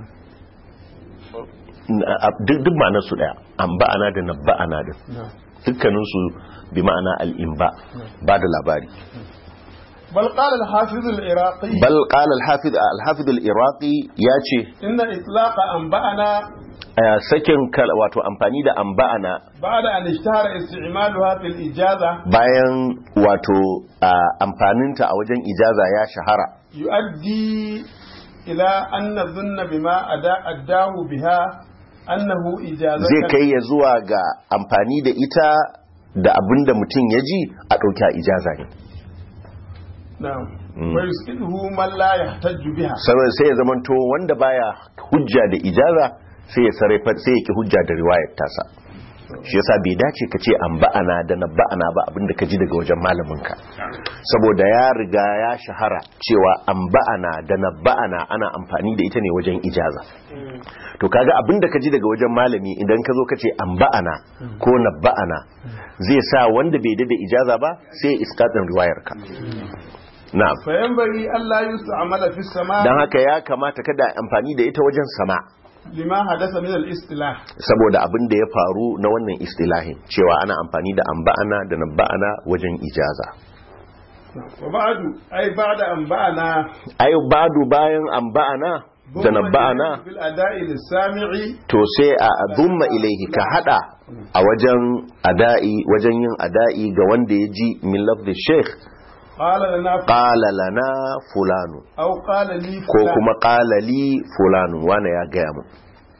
N- a- duk duk ma'anar su daya anba'ana da nabba'ana din
نعم
dukkanin su bi ma'ana al-inba ba da labari
بل قال الحافظ العراقي
bal qala al-hafiz al-hafiz al-iraqi yace
إن إطلاق أنبأنا
eh, sakin kal- wato amfani da anba'ana
بعد أن اشتهر استعمالها في الإجازة
bayan wato ah, amfaninta a wajen ijaza ya shahara
يؤدي إلى أن نظن بما أدا- أداه بها أنه إجازة
zai kai ya zuwa ga amfani da ita da abin da mutum ya ji a ɗauki a ijaza ne
نعم
مم.
ويسئله من لا يحتج بها
saboda sai ya zamanto wanda baya hujja da ijaza sai ya sarrafa sai ya ki hujja da riwayar tasa shi yasa bai dace ka ce an ba'ana da na ba'ana ba abinda ka ji daga wajen malaminka saboda ya riga ya shahara cewa an ba'ana da na ba'ana ana amfani da ita ne wajen ijaza to kaga abinda ka ji daga wajen malami idan ka zo ka ce an ba'ana ko na ba'ana zai sa wanda bai da ijaza ba sai ya iskatin riwayarka na'am
فينبغي ألا يستعمل في السماء
don haka ya kamata kada a amfani da ita wajen sama
لما حدث من الاصطلاح
saboda abin da ya faru na wannan istilahin cewa ana amfani da amba'ana da nabba'ana wajen ijaza
وبعد أي بعد أنبأنا
ai badu bayan amba'ana da nabba'ana
في الأداء للسامع
to sai a dumma ilaihi ka hada a wajen ada'i wajen yin ada'i ga wanda ya ji min lafzi sheikh
قال لنا ف-
qala lana fulanu
أو قال لي
ko
فلان
kuma qala li fulanu wane ya gaya mu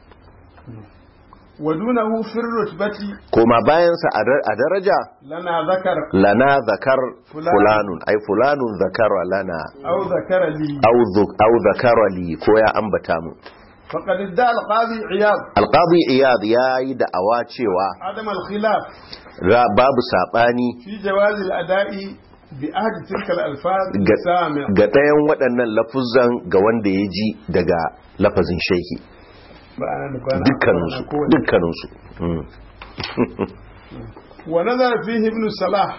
ودونه في الرتبة
koma bayansa a dar- a daraja
لنا ذكر
lana zakar
Fulan.
fulanun ai fulanun zakara lana
أو ذكر لي
au zu- au zakara li ko ya ambata mu
فقد ادعى القاضي عياض
alqadi iyad yayi da'awa cewa
عدم الخلاف
ra- babu sabani
في جواز الأداء بأحد تلك الألفاظ
ga
السامع
ga ɗayan waɗannan lafuzan ga wanda ya ji daga lafazin shehi
بأنا نبأنا
dukkaninsu
أقول.
dukkaninsu Mm.
ونظر فيه ابن الصلاح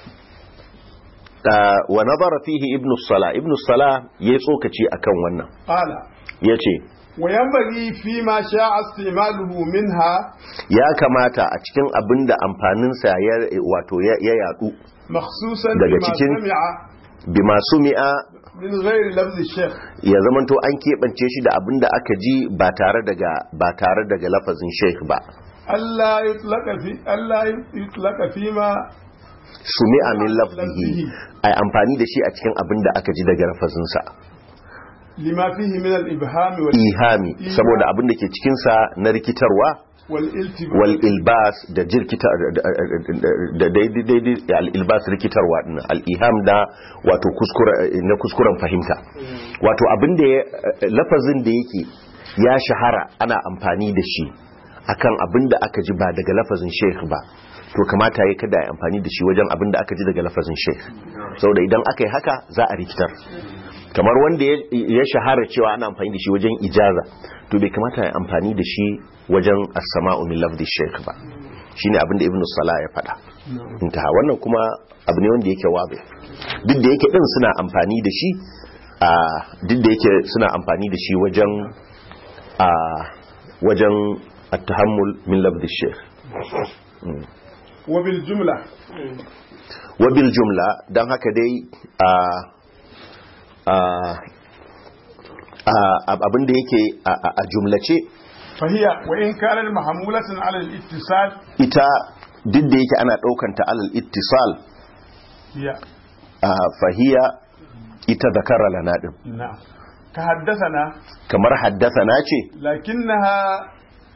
Ah, wa nazara fihi ibnu salah ibnu salah yayi tsokaci akan wannan
قال
yace
وينبغي فيما شاء استعماله منها
ya kamata a cikin abinda amfaninsa ya wato ya ya yadu
مخصوصا
daga
بما
cikin
سمع
bima sumi'a
من غير لفظ الشيخ
ya zamanto an keɓance shi da abin da aka ji ba tare daga ba tare daga lafazin sheikh ba
ألا يطلق في ألا يطلق فيما
sumi'a min lafzihi ai amfani da shi a cikin abin da aka ji daga lafazinsa
لما فيه من الإبهام وال-
ihami saboda abin da ke cikinsa na rikitarwa
والالتباس
wal ilbas da jirkita da daidai al ilbas rikitarwa din al iham da wato kuskura na kuskuren fahimta wato abin da ya- lafazin da yake ya shahara ana amfani da shi akan abin da aka ji ba daga lafazin sheikh ba to kamata ya kada ya amfani da shi wajen abin da aka ji daga lafazin sheikh saboda idan aka yi haka za a rikitar kamar wanda ya- ya shahara cewa ana amfani da shi wajen ijaza to bai kamata ya amfani da shi wajen as-sama'u min lafzi shaykh ba shine abin da ibnu salah ya faɗa intaha wannan kuma abu ne wanda yake wabe duk da yake din suna amfani da shi a duk da yake suna amfani da shi wajen a wajen at-tahammul min lafzi shaykh
wa bil jumla
wabil jumla don haka dai a abin da yake a- a jumlace
fahiya wa in kana mahmulatan ala al-ittisal
ita duk da yake ana ɗaukanta alal ittisal
hiya
a fahiya ita zakara lana ɗin
na'am ka haddathana
kamar haddasa na ce
lakinnaha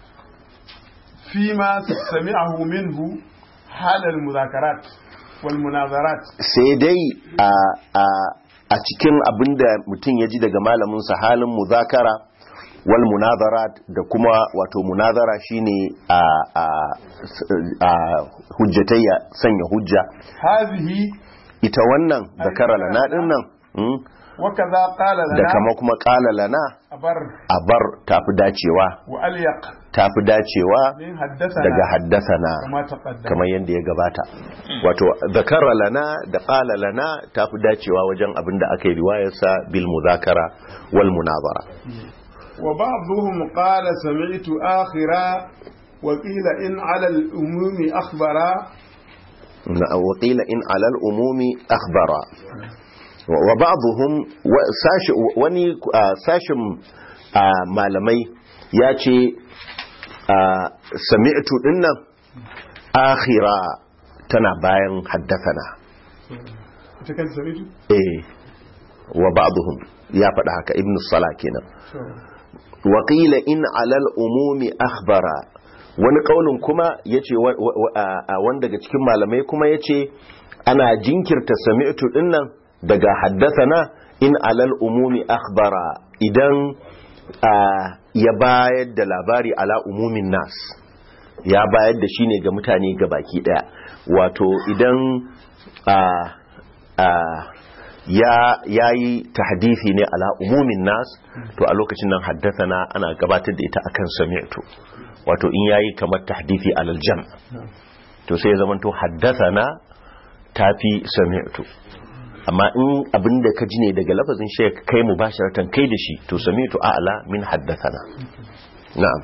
fima sami'ahu minhu hal al-mudhakarat wal munazarat
sai dai a a a cikin abinda mutum ya ji daga malaminsa halin muzakara wal munazarat da kuma wato munazara shine a a a hujjatayya sanya hujja
hadhihi
ita wannan zakara lana din nan mm,
wa kaza qala
da
lana
kama kuma kala lana
abar
a bar tafi dacewa
wa alyaq
tafi dacewa
min haddathana
daga haddasana
kama taqaddama
kamar yadda ya gabata wato zakara lana da qala lana tafi dacewa wajen abin da aka yi riwayarsa bil muzakara wal munazara
wa ba'dhum qala sami'tu akhira wa qila in 'ala al-umumi akhbara
Na- wa qila in alal umumi akhbara wa wa ba'dhum wa- sashi wani ah, sashin ah, malamai ya ce ah, sami'tu dinnan akhira tana bayan haddathana
ita kan sami'tu
eh wa ba'dhum ya faɗa haka ibn salah kenan wa qila in alal umumi akhbara wani kaulin kuma yace wa- wa- wa- a- a wanda daga cikin malamai kuma yace ana jinkirta sami'tu dinnan daga haddathana in alal umumi akhbara idan a, ya bayar da labari ala umumin nas ya bayar da shi ne ga mutane ga baki daya wato idan a a ya yayi tahdithi ne ala umumin nas to a lokacin nan haddathana ana gabatar da ita akan sami'tu wato in yayi kamar tahdithi alal jam to sai ya zamanto haddathana tafi sami'tu amma in abinda ka ji ne daga lafazin shek kai mubasharatan kai da shi to sami'tu a'la min haddathana na'am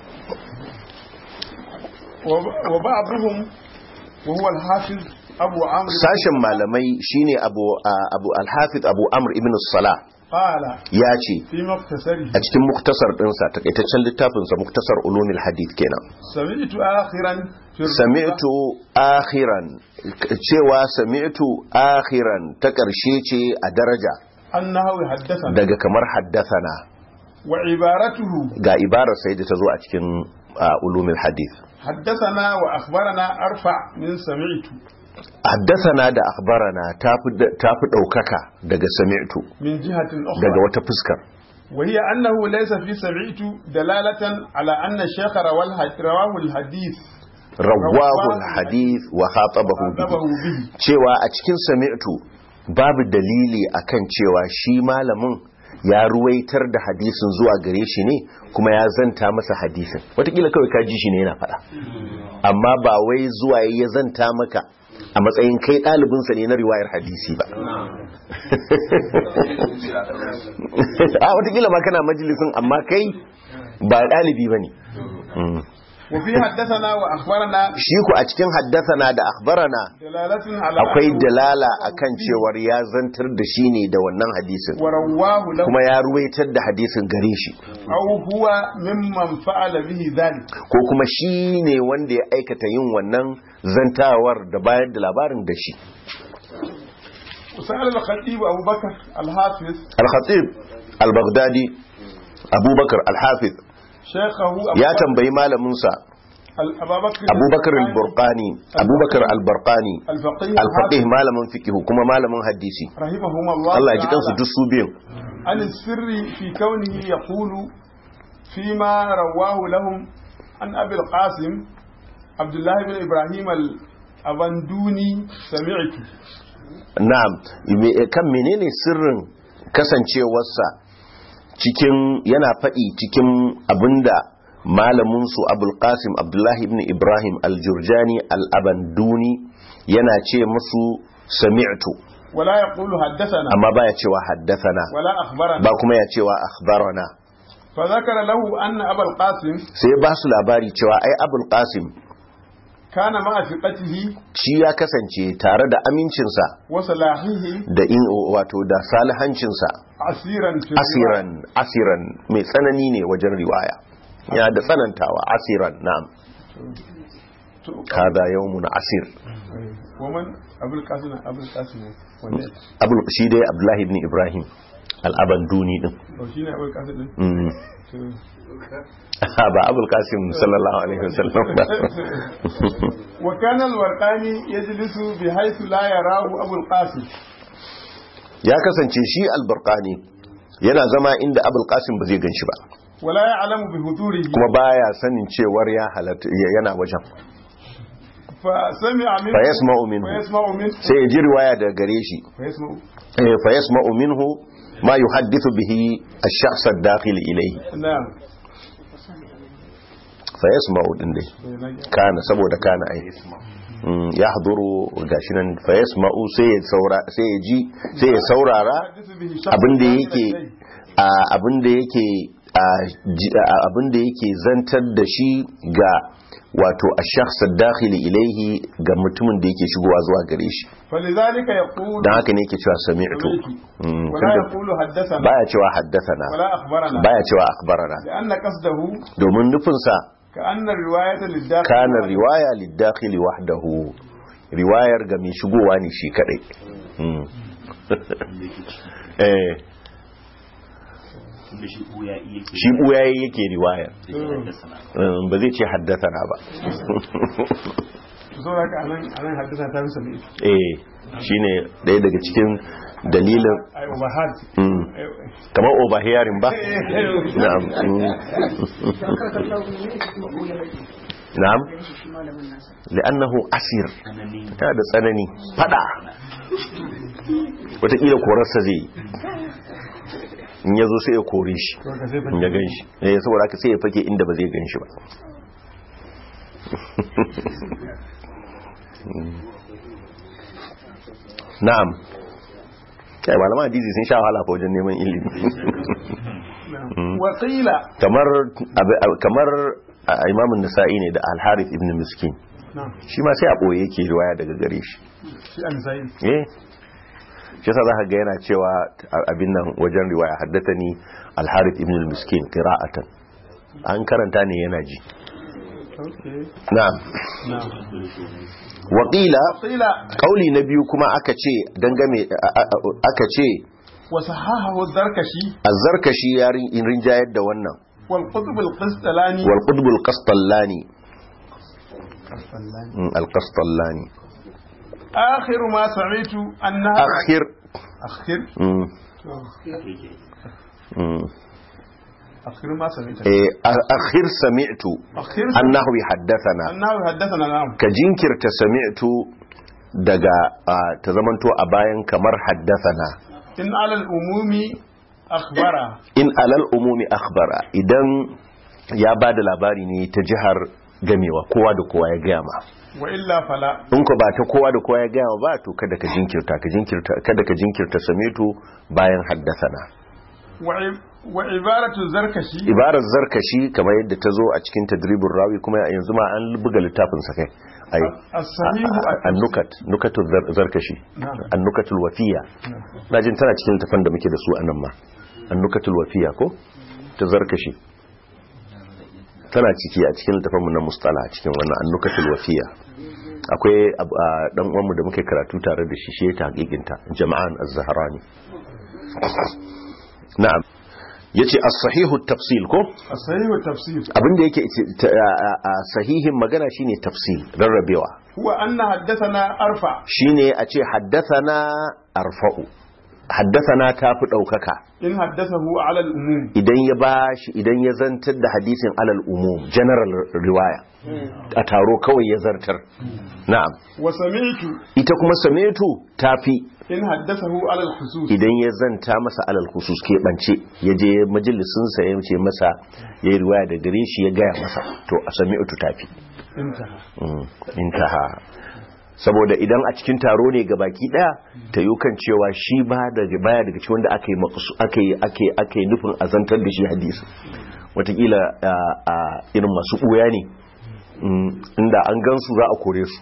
wa ba'dhum wa huwa al-hafiz abu amr
sashen malamai shine abu a- abu al-hafiz abu amr ibn salah
qala
ya ce
fi muktasari
a cikin muktasar dinsa takaitaccen littafinsa muktasar ulumil hadith kenan
sami'tu akhiran fi
sami'tu akhiran cewa sami'tu akhiran ta ƙarshe ce a daraja
annahu haddathana
daga kamar haddathana
wa ibaratuhu
ga ibarar sai da ta zo a cikin a, ulumil hadith
haddathana wa akhbarana arfa min sami'tu
haddathana da akhbarana tafi tafi daukaka daga sami'tu
min jihatin
daga
ukhra
wata fuskar
وهي أنه ليس في سمعت دلالة على أن الشيخ روى الح- رواه الحديث
rawahu hadith wa khatabahu
خاطبه
bihi
به
cewa a cikin sami'tu babu dalili akan cewa shi malamin ya ruwaitar da hadisin zuwa gare shi ne kuma ya zanta masa hadisin watakila kawai ka ji shi ne yana faɗa amma ba wai zuwa ya zanta maka a matsayin kai ɗalibinsa ne na riwayar hadisi ba a watakila ma kana majalisin amma kai ba ɗalibi ba ne
وفي حدثنا وأخبرنا
shi ku a cikin haddasana da akhbarana
دلالة على
akwai
أنه
dalala akan cewar ya zantar da shi ne da wannan hadisin
ورواه له
kuma ya ruwaitar da hadisin gare shi
أو هو ممن فعل به ذلك
ko kuma shi ne wanda ya aikata yin wannan zantawar da bayar da labarin da shi
وسأل الخطيب أبو بكر الحافظ
al-khatib al-baghdadi abubakar al-hafiz
شيخه أبو
ya
بكر
tambayi malaminsa
ال- أبا بكر
abubakar al-burqani abubakar al-burqani
الفقيه
al-faqih
الحافظ
malamin fiqh kuma malamin hadisi
رحمهما الله
Allah ya ji kansu
تعالى
duk su biyun
عن السر في كونه يقول فيما رواه لهم عن أبي القاسم عبد الله بن إبراهيم الأبندوني سمعت
na'am me- kan menene sirrin kasancewarsa cikin yana faɗi cikin abinda malaminsu abul qasim abdullahi ibn ibrahim al-jurjani al-abanduni yana ce musu sami'tu
ولا يقول حدثنا
amma baya cewa haddathana
ولا أخبرنا
ba kuma ya cewa akhbarana
فذكر له أن أبا القاسم
sai ba su labari cewa ai abul qasim
كان مع ثقته
shi ya kasance tare da amincinsa
وصلاحه
da in wato da salihancinsa
عسيرا في الرواية.
asiran asiran mai tsanani ne wajen riwaya ya da tsanantawa asiran na'am kada yawmun asir
ومن أبو القاسم أبو القاسم wanne
abul shi dai abdullahi ibn ibrahim al-abanduni din
to shine Abu Qasim din
Mm.
to
ba abul qasim sallallahu alaihi wasallam ba
wa kana al-warqani yajlisu bi haythu la yarahu Abu al-Qasim
ya kasance shi al-burqani yana zama inda abul qasim ba zai ganshi ba
wa la ya'lamu bi hudurihi
kuma baya sanin cewar ya halatta yana wajen
fa sami'a minhu
fa yasma'u minhu
fa yasma'u minhu
sai ya ji riwaya daga gare shi
fa yasma'u
eh, fa yasma'u minhu ma yuhaddithu bihi ash-shakhs ad-dakhil ilayhi
na'am
fa yasma'u din dai kana saboda kana ai Mm, ya haduru gashi nan fa yasma'u sai ya saura sai ya ji sai ya saurara abinda yake a abinda yake a ji- a abinda yake zantar da shi ga wato ash-shakhs ad-dakhil ilayhi ga mutumin da yake shigowa zuwa gare shi
فلذلك يقول
dan haka ne yake cewa sami'tu Mm,
ولا
tunda
يقول حدثنا
baya cewa haddathana
ولا أخبرنا
baya cewa akhbarana
لأن قصده
domin nufinsa
كأن الرواية للداخل
kana riwaya lidakhili wahdahu riwayar ga mai shigowa ne shi kadai Mm. eh
tunda shi ɓuya iya ke
shi buyaye yake riwayar
da ke haddasa na
Mm, ba zai ce haddathana ba
so haka anan anan haddasa ta rusa ne
eh shine daya daga cikin dalilin
ai overheard
Mm. kamar overhearing ba na'am Mm. na'am li'annahu asir
tsanani
yana da tsanani fada wataƙila korarsa zai yi in ya zo sai ya kore shi
to ka sai
in ya gan shi eh saboda haka sai ya fake inda ba zai gan shi ba na'am kai malama hadisi sun sha wahala fa wajen neman ilimi
وقيل
kamar ab- ab- kamar a imamun nisa'i ne da al-harith ibn miskin
نعم
shi ma sai a boye yake riwaya daga gare shi
shi an sai
eh shi yasa zaka ga yana cewa abin nan wajen riwaya haddathani al-harith ibn al-miskin qira'atan an karanta ne yana ji
okay
na'am
na'am
wa qila
قيل
kauli na biyu kuma aka ce dangame a- a- a- aka ce
وصححه الزركشي
az-zarkashi ya rin- rinjayar da wannan
والقطب القسطلاني
wal qutb al-qastallani Mm, al-qastallani
آخر ما سمعت أنها
akhir
أخر
mm, mm.
أخر ما سمعت
eh a- akhir sami'tu
أخر
annahu haddathana
أنه حدثنا نعم
ka jinkirta sami'tu daga ah, ta zamanto a bayan kamar haddathana
إن على الأموم أخبر
in alal umumi akhbara idan ya ba da labari ne ta jihar gamewa kowa da kowa ya gaya ma
وإلا فلا
in ko ba ta kowa da kowa ya gaya ma ba to kada ka jinkirta ka jinkirta kada ka jinkirta sami'tu bayan haddathana
وع- وعبارة الزركشي
ibarar zarkashi kamar yadda ta zo a cikin tadribin rawi kuma yanzu ma an buga littafin sa kai ai
الصحيح
annukat nukatul zar- zarkashi
نعم
annukatul wafiya na jin tana cikin tafan da muke da su a nan ma annukatul wafiya ko ta zarkashi tana ciki a cikin tafan mu na mustala a cikin wannan annukatul wafiya akwai ab- a, dan uwanmu da muke karatu tare da shi shi ya tahqiqinta jama'an az-zahrani na'am yace as-sahihu at-tafsil ko
الصحيح التفسير
abinda yake ta- a- a- a sahihin magana shine tafsil rarrabewa
هو أن حدثنا أرفع
shine a ce haddathana arfa'u haddasana ta fi ɗaukaka
in haddathahu ala al-umum
idan ya ba shi idan ya zantar da hadisin alal umum general riwaya a taro kawai ya zartar na'am
wa sami'tu
ita kuma sametu ta fi
in haddathahu ala al-husus
idan ya zanta masa alal khusus keɓance ya je majalisinsa ya ce masa ya yi riwaya da gare shi ya gaya masa to a sami'tu ta fi
intaha
Mm, intaha saboda idan a cikin taro ne ga baki daya ta yi kan cewa shi ba daga baya daga cikin wanda aka yi maqsu- aka yi aka yi aka yi nufin azantar da shi hadisi watakila a a irin masu ɓuya ne Mm, inda an gansu za a kore su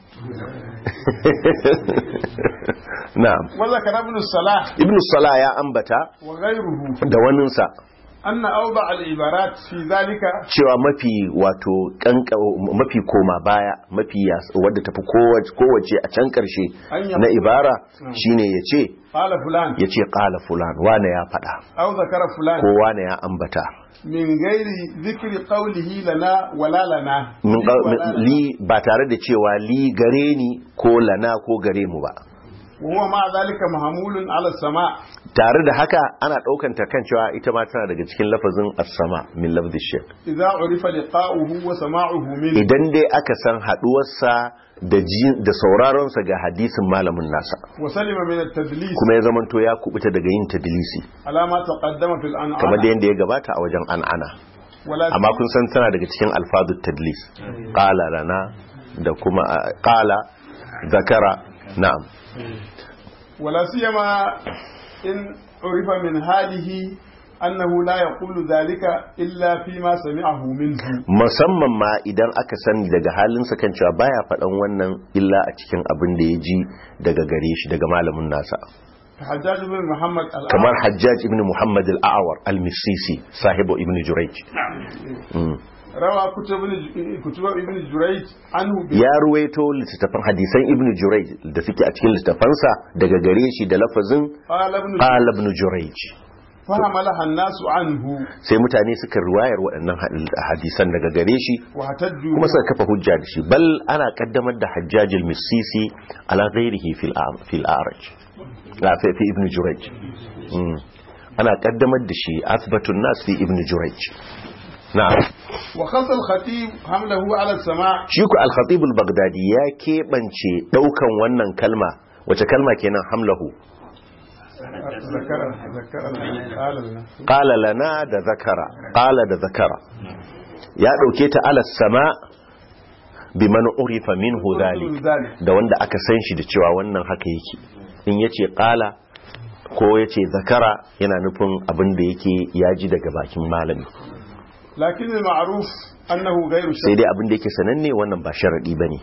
na'am
wa zakara ibn salah
ibn salah ya ambata
wa ghayruhu
da waninsa
anna awda al-ibarat fi dhalika
cewa mafi wato kanka mafi koma baya mafi yas- wadda tafi kowace kowace a can karshe
An
na
yabu-
ibara shine yace
qala fulan
yace qala fulan wane ya fada
aw zakara fulan
ko wane ya ambata
min ghairi dhikri qawlihi lana wala lana
Min
Li
ga-
wala lana.
li ba tare da cewa li gare ni ko lana ko gare mu ba
wa huwa ma dhalika mahmulun ala sama
tare da haka ana daukan ta kan cewa ita ma tana daga cikin lafazin as-sama min lafzi shaykh
idza urifa liqa'uhu wa sama'uhu min
idan dai aka san haduwarsa da ji da sauraron sa ga hadisin malamin nasa
wa salima min at-tadlis
kuma ya zamanto ya kubuta daga yin tadlisi
ala ma taqaddama fil an'am
kamar da yadda ya gabata a wajen an'ana
wala
amma kun san tana daga cikin alfazut tadlis qala lana da kuma a, qala zakara na'am
ولا سيما إن عرف من حاله أنه لا يقول ذلك إلا فيما سمعه منه
musamman ma idan aka sani daga halinsa kan cewa baya faɗan wannan illa a cikin abin da ya ji daga gare shi daga malamin nasa
حجاج بن محمد الأعور
kamar hajjaj ibn muhammad al-awar al-misisi sahibu ibn jurayj Mm.
روى كتب ابن كتب ابن جريج عنه ب-
ya ruwaito littattafan hadisan ibn jurayj da suke a cikin littattafansa daga gare shi da lafazin
قال ابن
qala ibn jurayj
فحملها الناس عنه
sai mutane suka riwayar waɗannan had- hadisan daga gare shi
واحتجوا
kuma suka kafa hujja da shi bal ana kaddamar da hajjajil misisi ala ghairihi fil am- fil araj la fi fi ibn jurayj Mm. ana kaddamar da shi athbatun nas fi ibn jurayj na'am
وخص الخطيب حمله على السماع
shi ku al-khatib al-baghdadi ya keɓance ɗaukan wannan kalma wace kalma kenan hamlahu
ذكر ذكر قال لنا
qala lana da zakara qala da zakara ya ɗauke ta ala sama biman urifa minhu dhalik
ذلك
da wanda aka san shi da cewa wannan haka yake in yace qala ko yace zakara yana nufin abin da yake ya ji daga bakin malami
لكن المعروف أنه غير
sai
شيء
dai abin da yake sananne wannan ba sharadi bane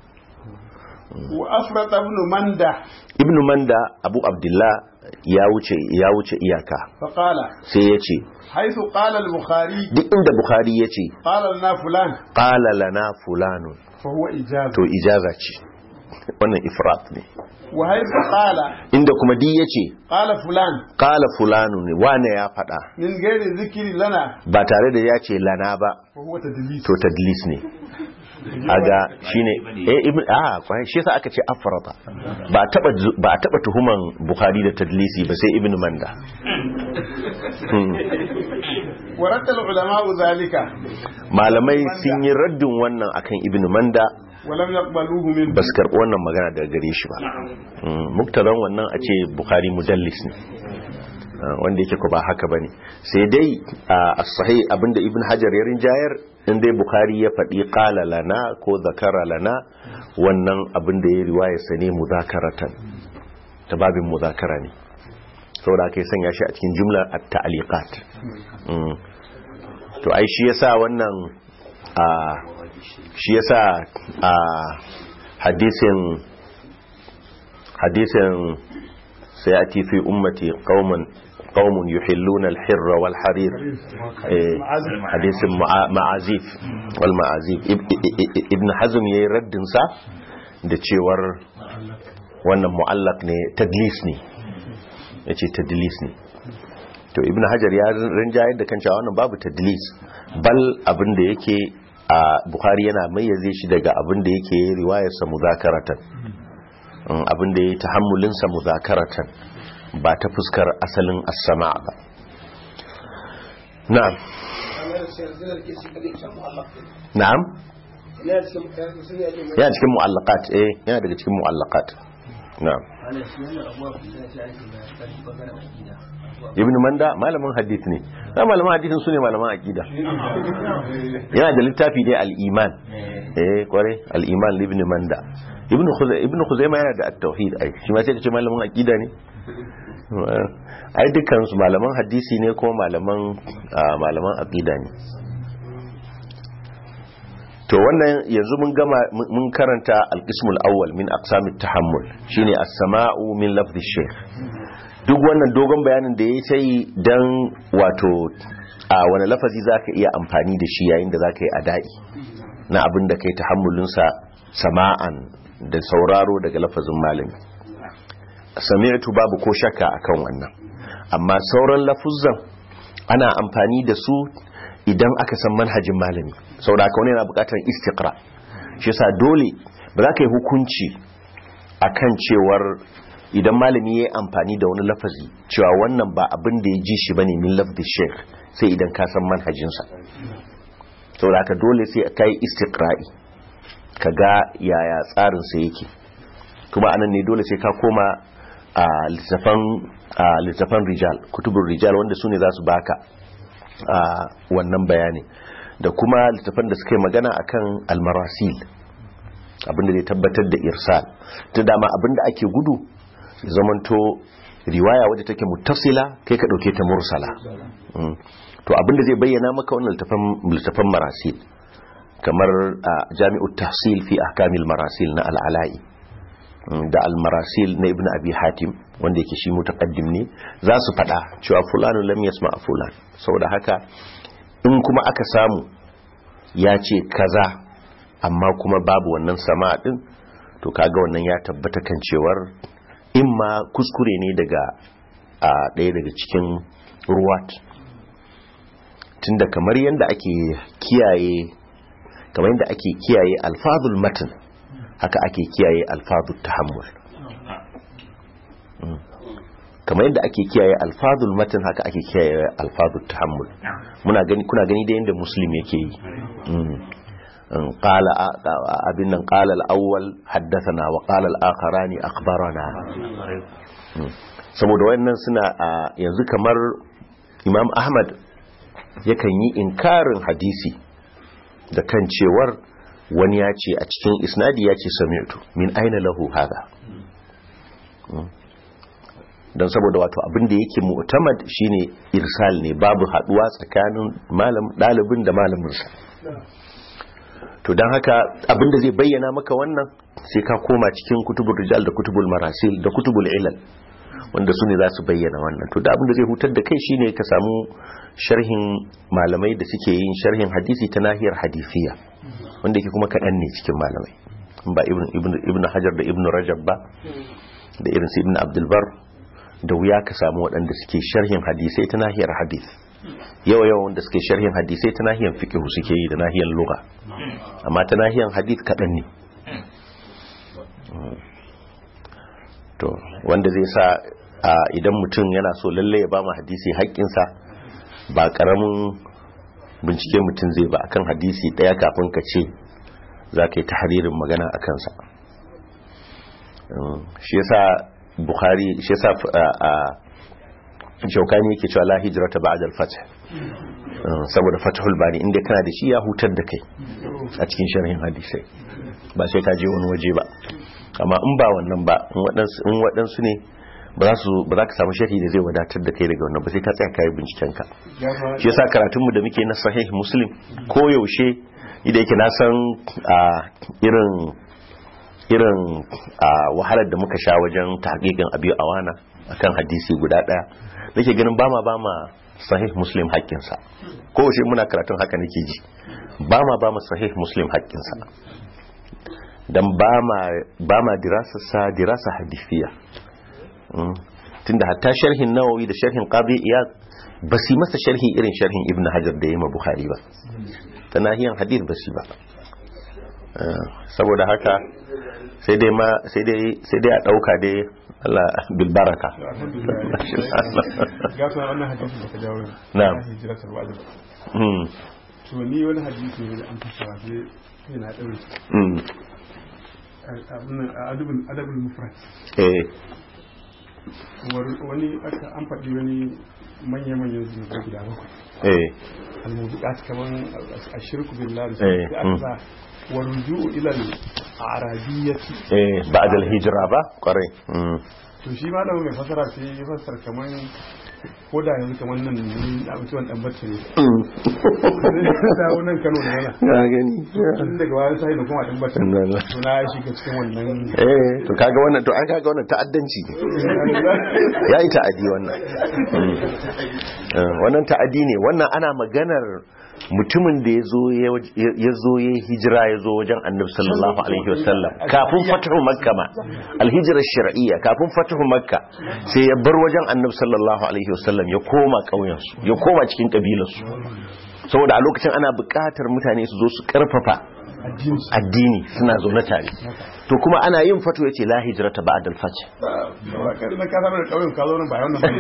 وأفرط ابن منده
ibnu manda abu abdullah ya wuce ya wuce iyaka
فقال
sai yace
حيث قال البخاري
duk inda bukhari yace
قال لنا فلان
qala lana fulanun
فهو إجازة
to ijaza ce wannan ifrat ne
وحيث قال
inda kuma di yace
قال فلان
qala fulanun ne wane ya faɗa
من غير ذكر لنا
ba tare da ya ce lana ba
فهو تدليس
to tadlis ne aga shine eh ibn ah kwai shi yasa aka ce afrata ba a taba ba a taba tuhuman bukhari da tadlisi ba sai ibn manda Hmm.
ورد العلماء ذلك
malamai sun yi raddin wannan akan ibn manda
ولم يقبلوه منه
ba su karɓi wannan magana daga gare shi ba Hmm, muktadan wannan a ce bukhari mudallis ne Ah, wanda yake ko ba haka bane sai dai a sahih abinda ibn hajar ya rinjayar in dai bukhari ya faɗi qala lana ko zakara lana wannan abinda ya riwaya sa ne muzakaratan ta babin muzakara ne saboda aka yi sanya shi a cikin jumla at-ta'liqat Mm. to ai shi yasa wannan a shi yasa a hadisin hadisin sayati fi ummati qauman qaumun yuhilluna al-hirra wal harir eh, hadisin ma'a- ma'azif wal ma'azif Ib- i- i- ibn hazm yayi raddin sa da cewar wannan mu'allaq ne tadlis ne yace tadlis ne to ibn hajar ya rinjayar da kan cewa wannan babu tadlis bal abin da yake a bukhari yana mayyaze shi daga abin da yake riwayarsa muzakaratan Mm, abin da ya yi tahammulinsa muzakaratan ba ta fuskar asalin as-sama ba na'am na'am yana cikin mu'allaqat eh yana daga cikin mu'allaqat na'am ibn manda malamin hadith ne na malaman hadithin su ne malaman aqida yana da littafi dai al-iman eh kware al-iman ibn manda ibn khuzay ibn khuzaimah yana da at-tauhid ai shi ma sai ka ce malamin aqida ne ai dukkan su malaman hadisi ne ko malaman malaman aqida ne to wannan yanzu mun gama mun karanta al-qismul awwal min aqsamit tahammul shine as-sama'u min lafzi shaykh duk wannan dogon bayanin da ya sai dan wato a wani lafazi zaka iya amfani da shi yayin da zaka yi adai na abin da kai tahammulin sa sama'an da sauraro daga lafazin malami sami'tu babu ko shakka akan wannan amma sauran lafuzan ana amfani da su idan aka san manhajin malami saboda haka wani yana bukatar istiqra shi yasa dole ba za ka yi hukunci akan cewar idan malami ya yi amfani da wani lafazi cewa wannan ba abin da ya ji shi bane min lafzi sheikh sai idan ka san manhajinsa saboda haka dole sai ka yi istiqra'i ka ga yaya tsarinsa yake kuma anan ne dole sai ka koma a littafan rijal kutubun rijal wanda su ne za su baka a wannan bayani da kuma littafan da suka yi magana akan almarasil abinda zai tabbatar da irsal ta dama abinda ake gudu zamanto riwaya wadda take muttasila kai ka dauke ta mursala to abinda zai bayyana maka wannan littafan marasil kamar jami'ut tahsil fi ahkamil marasil na al'ala'i da al-marasil na ibn abi hatim wanda yake shi mutaqaddim ne za su fada cewa fulanu lam yasma fulan saboda haka in kuma aka samu ya ce kaza amma kuma babu wannan sama din to kaga wannan ya tabbata kan cewar in ma kuskure ne daga a ɗaya daga cikin ruwat tunda kamar yadda ake kiyaye kamar yadda ake kiyaye alfazul matan haka ake kiyaye alfazul tahammul kamar yadda ake kiyaye alfazul matan haka ake kiyaye alfazul tahammul muna gani kuna gani da yadda muslim yake yi قال abin nan qala al-awwal haddathana wa qala al-akharani akhbarana saboda wayannan suna yanzu kamar Imam Ahmad yakan yi inkarin hadisi da kan cewar wani ya ce a cikin isnadi ya ce sami'tu min aina lahu hada don saboda wato abin da yake mu'tamad shine irsal ne babu haduwa tsakanin malam dalibin da malaminsa to don haka abin da zai bayyana maka wannan sai ka koma cikin kutubul rijal da kutubul marasil da kutubul ilal wanda su ne za su bayyana wannan to da abin da zai hutar da kai shine ka samu sharhin malamai da suke yin sharhin hadisi ta nahiyar hadisiya wanda yake kuma kaɗan ne cikin malamai ba ibn hajar da ibn rajab ba da irin su ibn abdulbar da wuya ka samu waɗanda suke sharhin hadisai ta nahiyar hadis yawa yawa wanda suke sharhin hadisai ta nahiyar fiqh suke yi da nahiyar lugha amma ta nahiyar hadis kaɗan ne to wanda zai sa idan mutum yana so lalle ya ba mu hadisi haƙƙinsa ba ƙaramin bincike mutum zai ba akan hadisi ɗaya kafin ka ce za ka yi tahririn magana a kansa shi yasa bukhari shi yasa shaukani yake cewa la hijrata ba'da al-fath saboda fathul bari inda kana da shi ya hutar da kai a cikin sharhin hadisai ba sai ka je wani waje ba amma in ba wannan ba in waɗansu ne ba za ka samu sharhi da zai wadatar da kai daga wannan ba sai ka tsaya kayi binciken ka shi yasa karatunmu da muke na sahih muslim ko yaushe idan yake na san irin irin wahalar da muka sha wajen tahqiqin abi awana akan hadisi guda daya nake ganin ba ma ba ma sahih muslim haƙƙinsa ko yaushe muna karatun haka nake ji ba ma ba ma sahih muslim haƙƙinsa dan ba ma dirasa sa dirasa hadisiya tunda hatta sharhin nawawi da sharhin qadi iyad ba su masa sharhi irin sharhin ibnu hajar da yima bukhari ba ta nahiyan hadith ba su ba saboda haka sai dai ma sai dai sai dai a dauka dai Allah bil baraka
ga su wannan hadisi da ka jawo
Na'am.
hijiratul wajib
mm
to ni wani hadisi ne da an fassara sai sai na daure
mm
abin adabul adabul mufrad
eh
War- wani aka an faɗi wani manya-manyan zunubai guda bakwai
eh
al-mubiqat kaman ashirku billahi
Eh,
da
mm.
aka sa warju'u ila al-arabiyyati
eh ba'd al hijra ba kwarai mm
to shi malamin mai fasara sai ya fassara kaman ko da yanzu kaman nan ne a mutuwan dan bacci ne dawo nan Kano ne yana
na gani
tun daga wani sai da kuma dan bacci
Allah.
to na shiga cikin wannan
eh to kaga wannan to an kaga wannan ta'addanci ne yayi ta'adi wannan Mm. Eh, wannan ta'adi ne wannan ana maganar mutumin da ya zo ya zo ya hijira ya zo wajen annabi sallallahu alaihi wasallam kafin fatahu makka ma alhijra shar'iyya kafin fatahu makka sai ya bar wajen annabi sallallahu alaihi wasallam ya koma ƙauyen su ya koma cikin kabilar su saboda a lokacin ana buƙatar mutane su zo su karfafa addini suna zaune tare to kuma ana yin fato yace la hijrata ba'da al-fath
kai na ka samu da kauyen ka zo nan ba wannan bane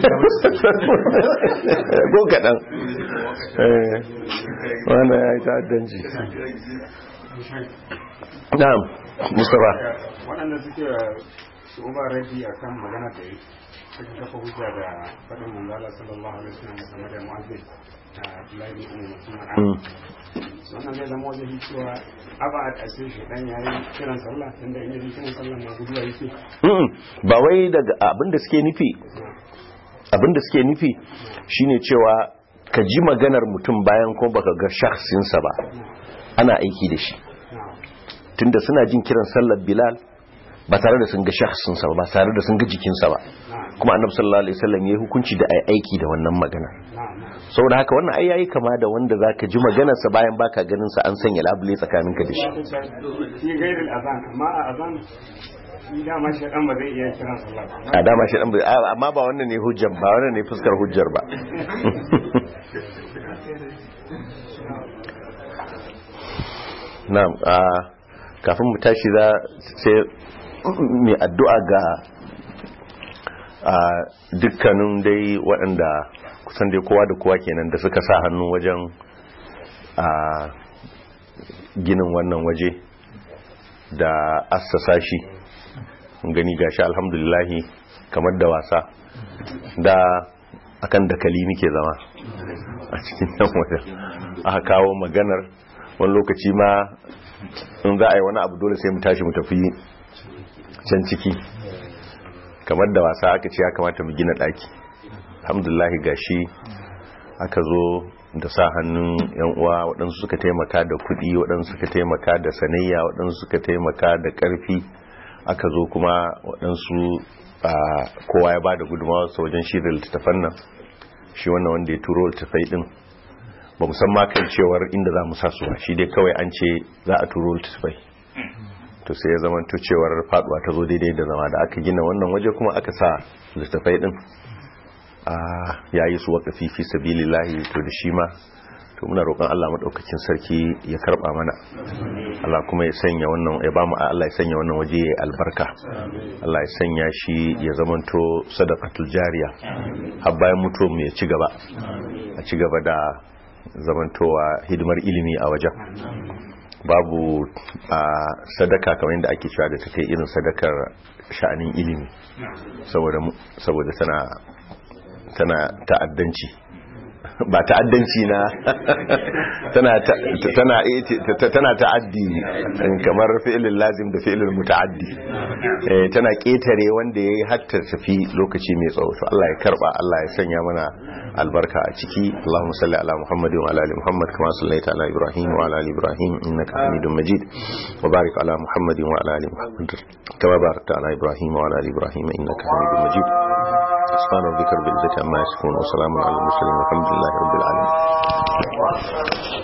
ko kaɗan eh wannan ya yi ta'addanci na'am mustafa
waɗanda suke su uba rabi a kan magana da yi suka kafa hujja da faɗin manzala sallallahu alaihi wasallam game da mu'azzin a Abdullahi bin Umar mutum
Mm.
wannan zai zama wajen cewa aba a ƙasir shi dan yayi kiran sallah tunda in yi kiran sallah na guduwa yake
Mm-mm. ba wai daga abinda suke nufi abinda suke nufi shine cewa ka ji maganar mutum bayan ko baka ga shakhsinsa ba ana aiki da shi tunda suna jin kiran sallar bilal ba tare da sun ga shakhsinsa ba ba tare da sun ga jikinsa ba kuma annabi sallallahu alaihi wasallam yayi hukunci da ai aiki da wannan magana saboda haka wannan ai yayi kama da wanda zaka ji maganarsa bayan baka ganin sa an sanya labule tsakaninka da shi
shi gairin azan amma a azan shi dama shi dan ba zai iya kiran sallah ba
a dama shi dan ba- a- amma ba wannan ne hujjar ba wannan ne fuskar hujjar ba na'am a kafin mu tashi za sai mai addu'a ga a dukkanin dai waɗanda kusan dai kowa da kowa kenan da suka sa hannu wajen a ginin wannan waje da assasa shi mun gani gashi alhamdulillahi kamar da wasa da akan dakali muke zama a cikin nan wajen aka kawo maganar wani lokaci ma in za a yi wani abu dole sai mu tashi mu tafi can ciki kamar da wasa aka ce ya kamata mu gina daki alhamdulillahi gashi aka zo da sa hannun yan uwa waɗansu suka taimaka da kuɗi waɗansu suka taimaka da sanayya waɗansu suka taimaka da ƙarfi aka zo kuma waɗansu a kowa ya ba da gudunmawa su wajen shi da littattafan nan shi wannan wanda ya turo littattafai ɗin ba mu san ma kan cewar inda za mu sa su ba shi dai kawai an ce za a turo littattafai to sai ya zama to cewar faduwa ta zo daidai da zama da aka gina wannan waje kuma aka sa littattafai ɗin a yayi su waƙafi fi sabilillahi to da shi ma to muna roƙon Allah madaukakin sarki ya karba mana Allah kuma ya sanya wannan ya bamu Allah ya sanya wannan waje ya albarka Allah ya sanya shi ya zamanto sadaqatul jariya har bayan mutuwar mu ya ci gaba a ci gaba da zamantowa hidimar ilimi a wajen babu a sadaka kamar yadda ake cewa da take irin sadakar sha'anin ilimi saboda saboda tana tana ta'addanci ba ta'addanci na tana tana tana ta'addi kamar fi'ilin lazim da fi'ilin muta'addi eh tana ketare wanda yayi hatta tafi lokaci mai tsawo to Allah ya karba Allah ya sanya mana albarka a ciki Allahumma salli ala Muhammadin wa ala ali Muhammad kama sallaita ala Ibrahim wa ala ali Ibrahim innaka Hamidum Majid wa barik ala Muhammadin wa ala ali Muhammad kama barakta ala Ibrahim wa ala ali Ibrahim innaka Hamidum Majid سبحان ربك رب العزة عما يصفون وسلام على المرسلين والحمد لله رب العالمين